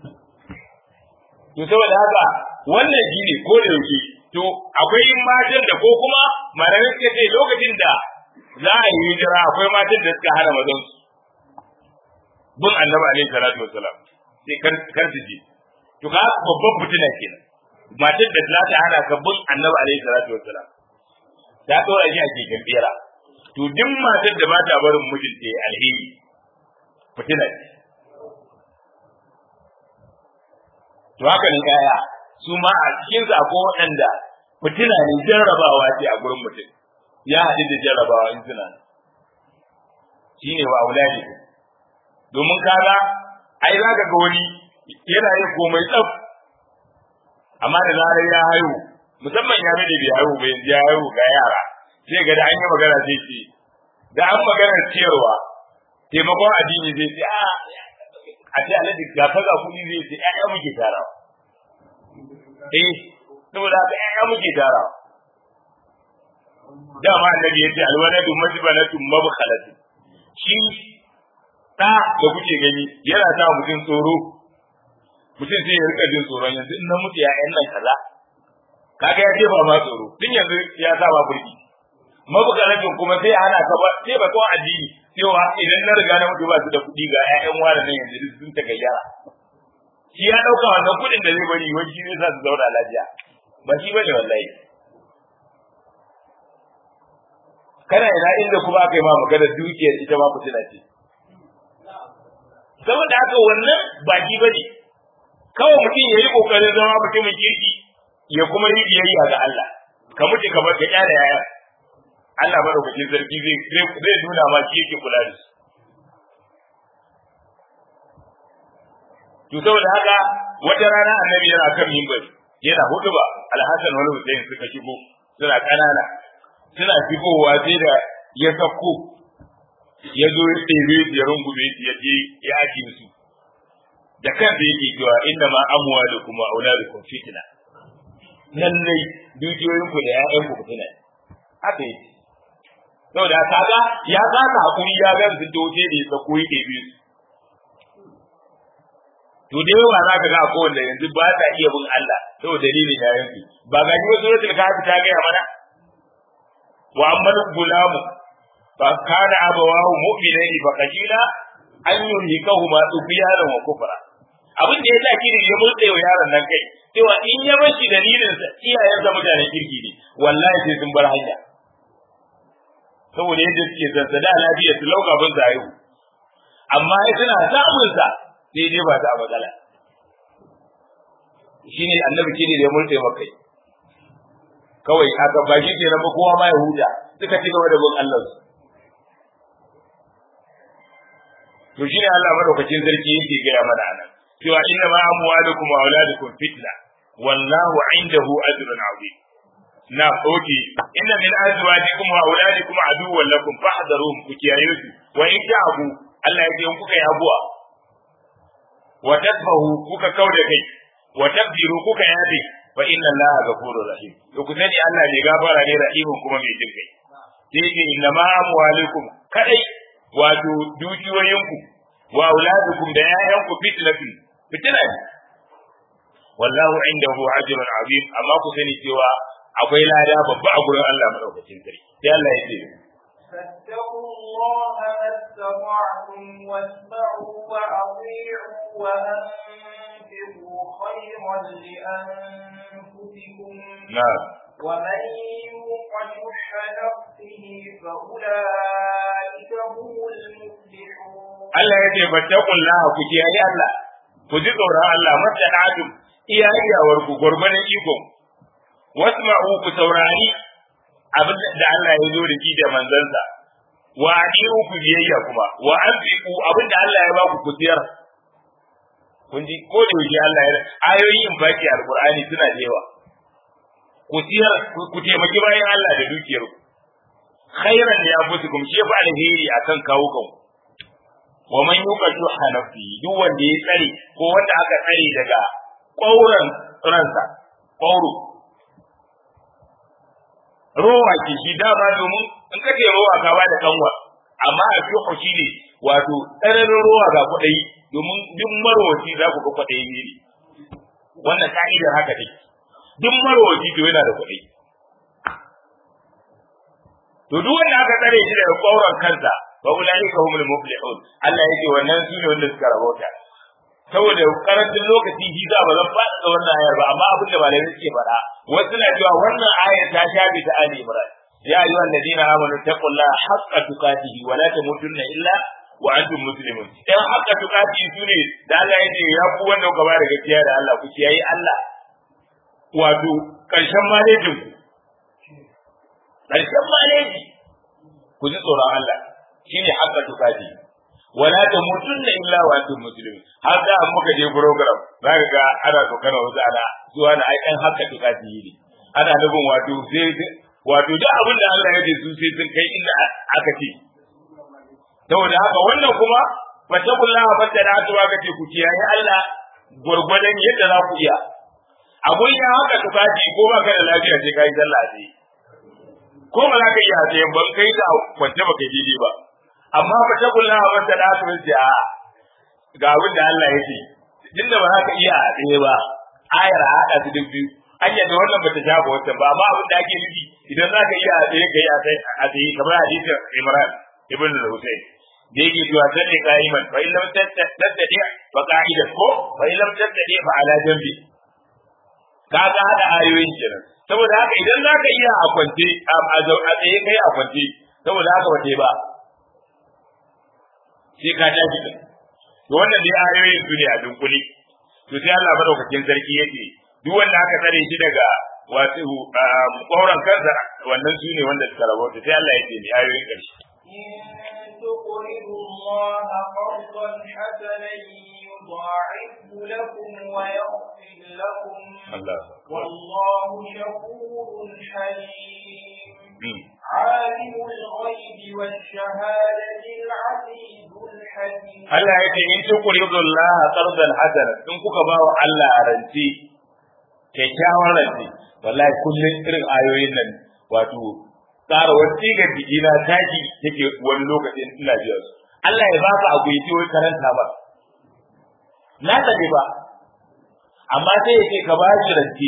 to saboda haka wannan shi ne ko da yake to akwai matan da ko kuma malamai suka ce lokacin da za a yi hijira akwai matan da suka hana mazan su bin annabi alaihi salatu wassalam sai kar kar su ji to ka babban fitina kenan matar da za ta hana ka bin annabi alaihi salatu wassalam ta dora shi a keken bera to duk matar da ba ta barin mijinta ya alheri fitina ce to haka ne yaya su ma a cikin su akwai waɗanda fitina ne jarrabawa ce a gurin mutum ya haɗu da jarrabawa in suna shine wa auladi domin kaga ai za ka ga wani yana yin komai tsaf amma da zarar ya haihu musamman ya da bai haihu ba yanzu ya haihu ga yara sai ga da an yi magana sai ce da an magana ciyarwa taimakon addini zai ce a a ce alhaji ga kaza kuɗi zai ce ƴaƴa muke tarawa eh saboda haka ƴaƴa muke tarawa dama annabi ya ce alwaladu majbanatu mabkhalatu shi da da kuke gani yana sa mutum tsoro mutum sai ya rika jin tsoron yanzu in na mutu ƴaƴan nan kaza kaga ya jefa ma tsoro tun yanzu ya sa ba burki mabukalatin kuma sai hana ka ba sai ba kawai addini cewa idan na riga na mutu ba su da kuɗi ga ƴaƴan wani nan yanzu duk sun ta gayyara shi ya ɗauka wannan kuɗin da zai bari wani shi zai sa su zauna lafiya ba shi bane wallahi kana ina inda kuma aka yi ma maganar dukiyar ita ma fitina ce saboda haka wannan ba shi bane kawai mutum ya yi kokarin zama mutumin kirki ya kuma yi biyayya ga Allah ka mutu ka bar ka kyara yaya Allah madaukakin sarki zai zai nuna ma shi yake kula da su to saboda haka wata rana annabi yana kan minbari yana huduba alhassan wani hussein suka shigo suna kanana suna shigowa sai da ya sako ya zo ya tsere ya rungume ya je ya ajiye su da kansa yake cewa inda ma amuwa da kuma auladukum fitna lallai dukiyoyin ku da ƴaƴan ku fitina haka yake saboda kaga ya kasa hakuri ya ga su doje da ya sako yake bi to da yawa za ka ga ko wanda yanzu ba ta iya bin Allah saboda dalilin yayin su ba ga ni wasu suratul kahfi ta ga mana wa ammal gulamu fa kana abawahu mu'minaini fa qila an yuhikahuma tughyanan wa kufra abin da ya sa kiri ya mutse wa yaron nan kai cewa in ya bar shi dalilin sa iyayen sa mutanen kirki ne wallahi sai sun bar hanya saboda yadda suke zazzada lafiya su lauka bin zayu amma ai suna samun sa sai dai ba ta matsala shine annabi kiri da ya mutse maka kawai aka ba shi ke raba kowa ma ya huta suka ci gaba da bin Allah su to shine Allah madaukakin sarki yake gaya mana anan cewa inna ma amwalukum wa auladukum fitna wallahu indahu ajrun azim na oke inna min azwajikum wa auladikum aduwwan lakum fahdharuhum ku kiyaye su wa in ta'abu Allah yake in kuka yi abuwa wa tasfahu kuka kauda kai wa tabdiru kuka yabe fa inna Allah ghafurur rahim to ku sani Allah ne gafara ne rahimun kuma mai jin kai sai inna ma amwalukum kadai wato dukiyoyinku wa auladukum da ƴaƴanku fitnatun fitina ne wallahu indahu ajrun azim amma ku sani cewa akwai lada babba a gurin Allah madaukakin sarki sai Allah ya ce فاتقوا الله ما استطعتم واسمعوا وأطيعوا وأنفقوا خيرا لأنفسكم na'am ومن يوق شح نفسه فأولئك هم المفلحون Allah ya ce fattaqullaha ku kiyaye Allah ku ji tsoron Allah masana'atum iya iyawar ku gurbanin iko wasma'u ku saurari abin da Allah ya zo da shi da manzansa wa adiru ku biyayya kuma wa anfiqu abin da Allah ya ba ku kutiyar kun ji ko da yake Allah ya ayoyin infaki alqur'ani suna da yawa kutiyar ku taimaki bayan Allah da dukiyar ku khairan ya fusukum shi fa alheri akan kawo kanku wa man yuqa shuha nafsi duk wanda ya tsare ko wanda aka tsare daga ƙauran ransa ƙauro rowa ke shi dama domin in ka ce rowa ka bada kanwa amma a shuhu shi ne wato tsananin rowa ga kuɗai domin duk marwaci za ku ga kuɗai ne wannan ka'idar haka take duk marwaci to yana da kuɗai to duk wanda aka tsare shi daga ƙauran kansa wa ulaika humul muflihun Allah yake wannan su ne wanda suka rabauta saboda karancin lokaci shi za ba zan faɗa da wannan ayar ba amma abin da malamai suke faɗa wasu na cewa wannan ayar ta shafi ta Ali Imran ya ayyuha alladhina amanu taqullaha haqqa tuqatihi wa la tamutunna illa wa antum muslimun dan haqqa tuqatihi sune da Allah yake ya ku wanda kuka ba da gaskiya da Allah ku kiyaye Allah wato karshen malejin ku karshen maleji ku ji tsoron Allah shine haqqa tuqati wala tamutunna illa wa antum muslimun har da an muka je program zaka ga ana tsokana wasu ana zuwa na ai kan haqqa tuqati ne ana nufin wato sai wato duk abin da Allah ya ce su sai sun kai inda aka ce saboda haka wannan kuma fatakullaha fatanatu aka ce ku kiyaye Allah gurgurdan yadda za ku iya abun ya haka tuqati ko ba ka da lafiya sai kai sallah sai ko ba za ka iya sai ban kai ta kwance ba kai daidai ba amma fa ta kullu ha wanda da su ce a ga abin da Allah ya ce tunda ba za ka iya a tsaye ba ayar a hada su duk biyu an yadda wannan bata shafa wancan ba amma abin da ake nufi idan za ka iya a tsaye kai a tsaye a tsaye kamar hadisin Imran ibn al-Husayn da yake cewa salli qa'iman fa illam tattadi fa qa'idan ko fa illam tattadi fa ala jambi kaga hada ayoyin kenan saboda haka idan za ka iya a kwance a tsaye kai a kwance saboda haka wace ba sai ka tashi din to wannan dai ayoyin su ne a dunkule to sai Allah madaukakin sarki yake duk wanda aka tsare shi daga wato ƙauran kansa wannan su ne wanda suka rabauta sai Allah ya ce ni ayoyin ƙarshe إن تقرضوا الله قرضا حسنا يضاعفه لكم ويغفر لكم Allah والله شكور حليم عالم الغيب والشهادة العزيز الحكيم Allah ya ce in tuqridu Allah qardan hasana in kuka ba wa Allah a rance kyakkyawan rance wallahi kullun irin ayoyin nan wato tsara wasi ga jikina taki take wani lokacin ina jiya su Allah ya baka abu yace wai karanta ba na tafi ba amma sai yake ka ba shi rance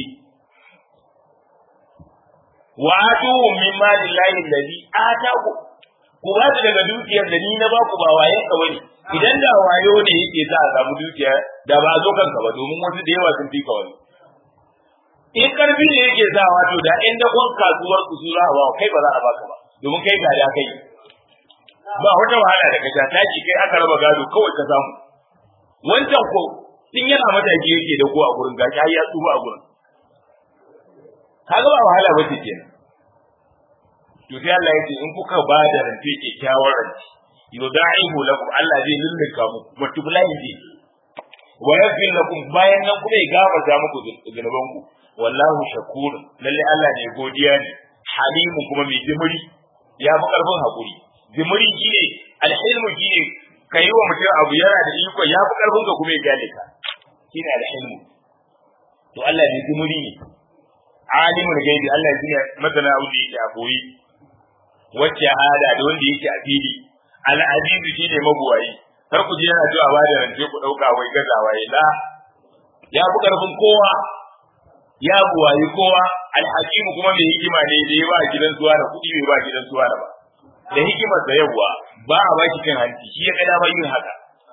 wa atu min mali llahi alladhi ataku ku ba su daga dukiyar da ni na ba ku ba wayen ka bane idan da wayo ne yake sa a samu dukiya da ba a zo kanka ba domin wasu da yawa sun fi ka wani in karfi ne yake sa wato da in dakon kasuwar ku su za a ba kai ba za a baka ba domin kai ga da kai ba wata wahala da kaja taki kai aka raba gado kawai ka samu wancan ko tun yana mataki yake da ko a gurin gashi har ya tsufa a gurin kaga ba wahala ba ce kenan to sai Allah ya ce in kuka ba da rance kyakkyawar rance yudaihu lakum Allah zai lullunka muku multiply zai wa yaghfir lakum bayan nan kuma ya gafarta muku zunuban ku wallahu shakur lalle Allah ne godiya ne halimu kuma mai jimiri ya fi karfin hakuri jimiri shine alhilmu shine kai wa mutum abu yana da iko ya fi karfin ka kuma ya gane ka shine alhilmu to Allah ne jimiri ne alimul gaibi Allah ya shine masana abu da yake a boye wacce hada da wanda yake a fili al'azizu shi ne mabuwayi kar ku je yana cewa ba da rance ku ɗauka wai gazawa ya la ya fi ƙarfin kowa ya buwayi kowa alhakimu kuma mai hikima ne da ya ba gidan suwa da kuɗi bai ba gidan suwa da ba da hikimar da yawa ba a baki cin hanci shi ya ga dama yin haka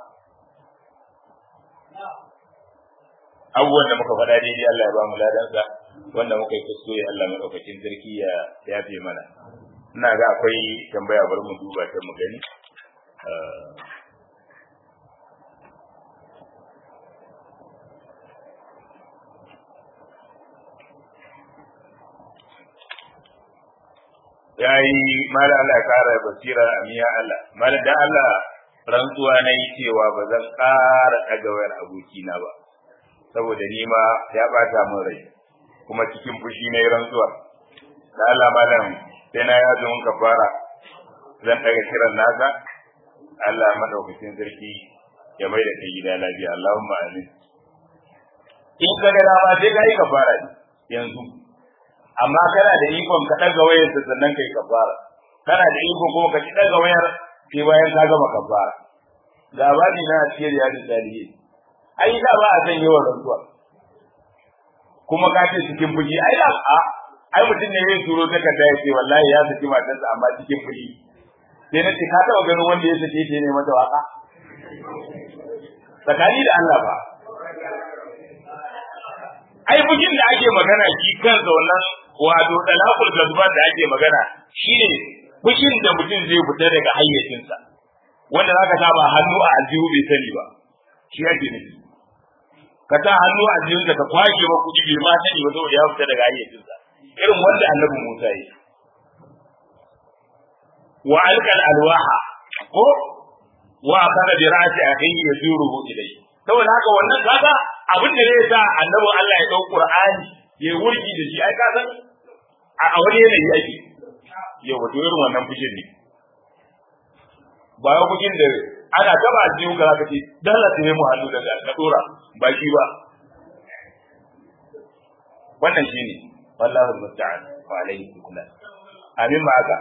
abubuwan da muka faɗa daidai Allah ya ba mu ladansa wanda muka yi kuskure Allah madaukakin sarki ya yafe mana ina ga akwai tambaya bari mu duba ta mu gani ya yi mala Allah ya kara basira a miya Allah mala da Allah rantsuwa na yi cewa ba zan ƙara ɗaga wayar abokina ba saboda ni ma ya ɓata min rai kuma cikin fushi na yi rantsuwa da Allah malam sai na yazo mun kafara zan ɗaga kiran naka Allah madaukakin sarki ya mai da kai gida lafiya Allahumma amin in ka ga dama sai ka yi kafara yanzu amma kana da ikon ka daga wayar ta sannan kai kafara kana da ikon kuma ka ci daga wayar sai bayan ka gama kafara ga bani na cikin ya da daliye ai da ba a san yawan rantsuwa kuma ka ce cikin fuji ai da a ai mutum ne zai turo ta kada ya ce wallahi ya saki matarsa amma cikin fuji sai na ce ka taɓa ganin wanda ya sake ta ne mata waka tsakani da Allah ba ai bugin da ake magana shi kansa wannan wato dalakul gazban da ake magana shine bugin da mutum zai fita daga hayyacinsa wanda zaka saba hannu a aljihu bai sani ba shi ake nufi ka ta hannu a aljihunka ka kwashe ba kuɗi bai ma sani ba saboda ya fita daga hayyacinsa irin wanda annabi Musa yi wa alqal alwaha ko wa kana bi ra'si akhihi yazuruhu ilayhi saboda haka wannan kaga abin da zai sa annabi Allah ya dau Qur'ani ya wurgi da shi ai ka san a wani yanayi yake yau wato irin wannan fushin ne ba ya fushin da ana taba aljihu ka zaka ce dala ta mu hannu da ka dora ba shi ba wannan shine wallahi musta'an wa alayhi tuklan amin ma haka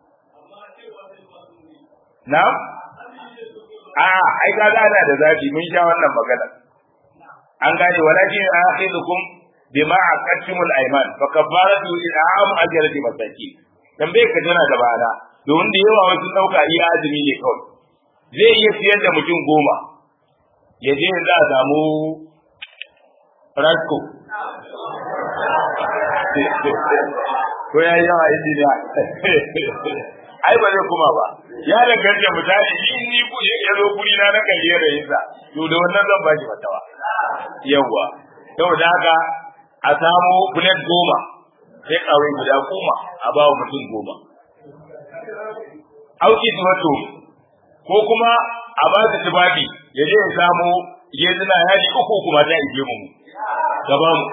na'am a ai ga ana da zafi mun sha wannan magana an gane walakin akhidukum bima aqattumul ayman fa kafaratu i'am ajrati masaki tambaye ka tana da bana don da yawa wasu dauka iya azumi ne kawai zai iya siyar da mutum goma ya je za a samu rasko ko ya yi yawa injiniya ai ba zai kuma ba ya danganta misali in ni ku ya zo guri na na kalli da yinsa to da wannan zan baki fatawa yawa saboda haka a samu bulet goma sai kawai guda goma a ba wa mutum goma auki wato ko kuma a ba su tubabi ya je ya samu gezina yadi uku kuma ta ije mu gaba mu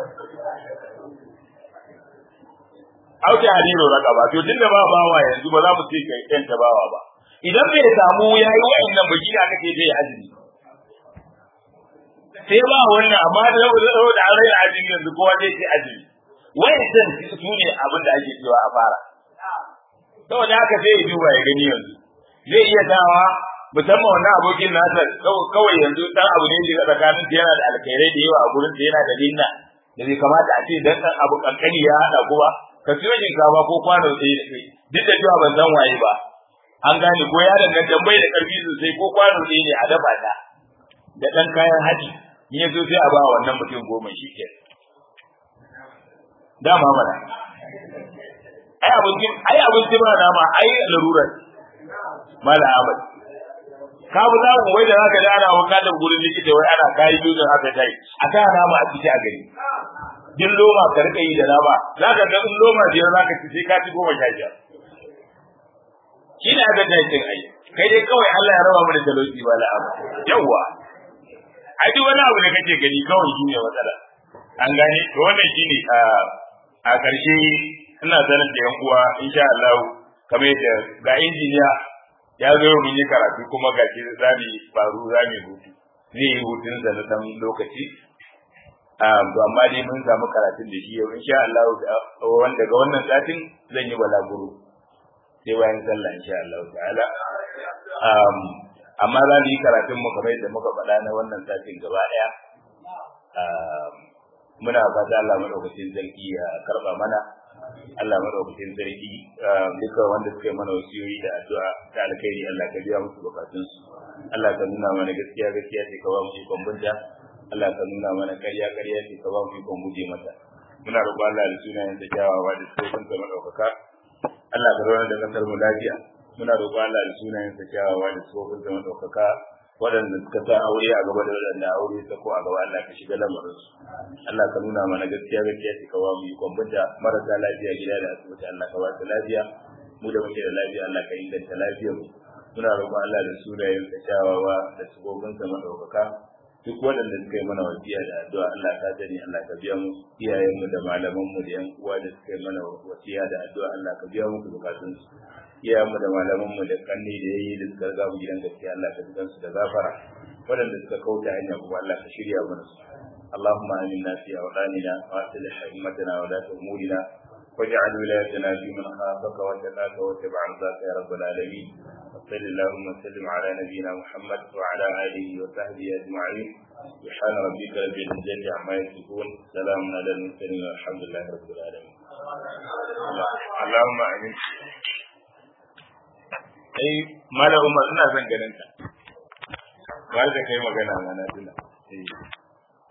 auki hadiru raka ba to tunda ba bawa yanzu ba za mu ce kai yan bawa ba idan bai samu yayi wa'annan baki da aka ce zai azumi sai ba wannan amma da yau da an raina azumi yanzu kowa zai ce azumi wa'annan su ne abin da ake cewa a fara saboda haka sai ya duba ya gani yanzu zai iya dawa musamman wannan abokin nasa kawai yanzu dan abu ne da tsakanin yana da alkhairai da yawa a gurin da yana da linna da bai kamata a ce dan dan abu kankani ya hada ku ba ka siyo shinkafa ko kwano ɗaya da kai duk da cewa ban san waye ba an gane ko yaron nan dan bai da karfi sosai ko kwano ɗaya ne a dafa ta da dan kayan haji ni yazo sai a ba wannan mutum goma shi ke dama mana ai abincin ai abincin ba nama ai larurar mala ahmad ka bu za mu wai da zaka da ana wanka da gurin likita wai ana kai dutsen haka tai a ta nama a ciki a gari din loma ka rika yi da nama zaka ga in loma biyar zaka ci sai ka ci goma sha biyar shi ne aka tashi ai kai dai kawai Allah ya raba mu da talauci ba la abu yawa ai duk wani abu da kake gani kawai shi ne matsala an gane to wannan shine a ƙarshe ina sanar da yan uwa insha Allah kamar yadda ga injiniya ya zo mun yi karatu kuma ga shi za mu faru za mu hutu zai yi hutun sa na dan lokaci to amma dai mun samu karatun da shi yau insha Allah wanda ga wannan satin zan yi balaguro sai bayan sallah insha Allah ta'ala amma za mu yi karatun mu kamar yadda muka faɗa na wannan satin gaba ɗaya muna fata Allah madaukakin sarki ya karba mana Allah madaukakin sarki duka wanda suka yi mana wasiyoyi da addu'a ta alkhairi Allah ka biya musu bukatunsu Allah ka nuna mana gaskiya gaskiya ce ka ba mu ikon bunta Allah ka nuna mana ƙarya ƙarya ce ka ba mu ikon guje mata muna roƙon Allah da sunayen da kyawawa da sifofin ka madaukaka Allah ka rawar da kasar mu lafiya muna roƙon Allah da sunayen da kyawawa da sifofin ka madaukaka waɗanda suka sa aure a gaba da waɗanda aure ta ko a gaba Allah ka shiga lamarinsu Allah ka nuna mana gaskiya gaskiya ce ka ba mu ikon bunta marasa lafiya gida da asibiti Allah ka ba su lafiya mu da muke da lafiya Allah ka inganta lafiyar mu muna roƙon Allah da sunayen sa kyawawa da sifofin sa madaukaka duk waɗanda suka yi mana wasiya da addu'a Allah ka sani Allah ka biya mu iyayen mu da malaman mu da yan uwa da suka yi mana wasiya da addu'a Allah ka biya mu bukatun su iyayen mu da malaman mu da kanni da yayi da suka riga mu gidan gaskiya Allah ka jikan su da gafara waɗanda suka kauta hanya kuma Allah ka shirya mana su اللهم آمنا في أوطاننا وأصلح أئمتنا ولاة أمورنا واجعل ولايتنا في من خافك واتقاك واتبع رضاك يا رب العالمين وصل اللهم وسلم على نبينا محمد وعلى اله وصحبه اجمعين سبحان ربك رب العزه عما يصفون سلام على المرسلين والحمد لله رب العالمين اللهم امين ai mala umar ina son ganin ka ba da kai magana mana tuna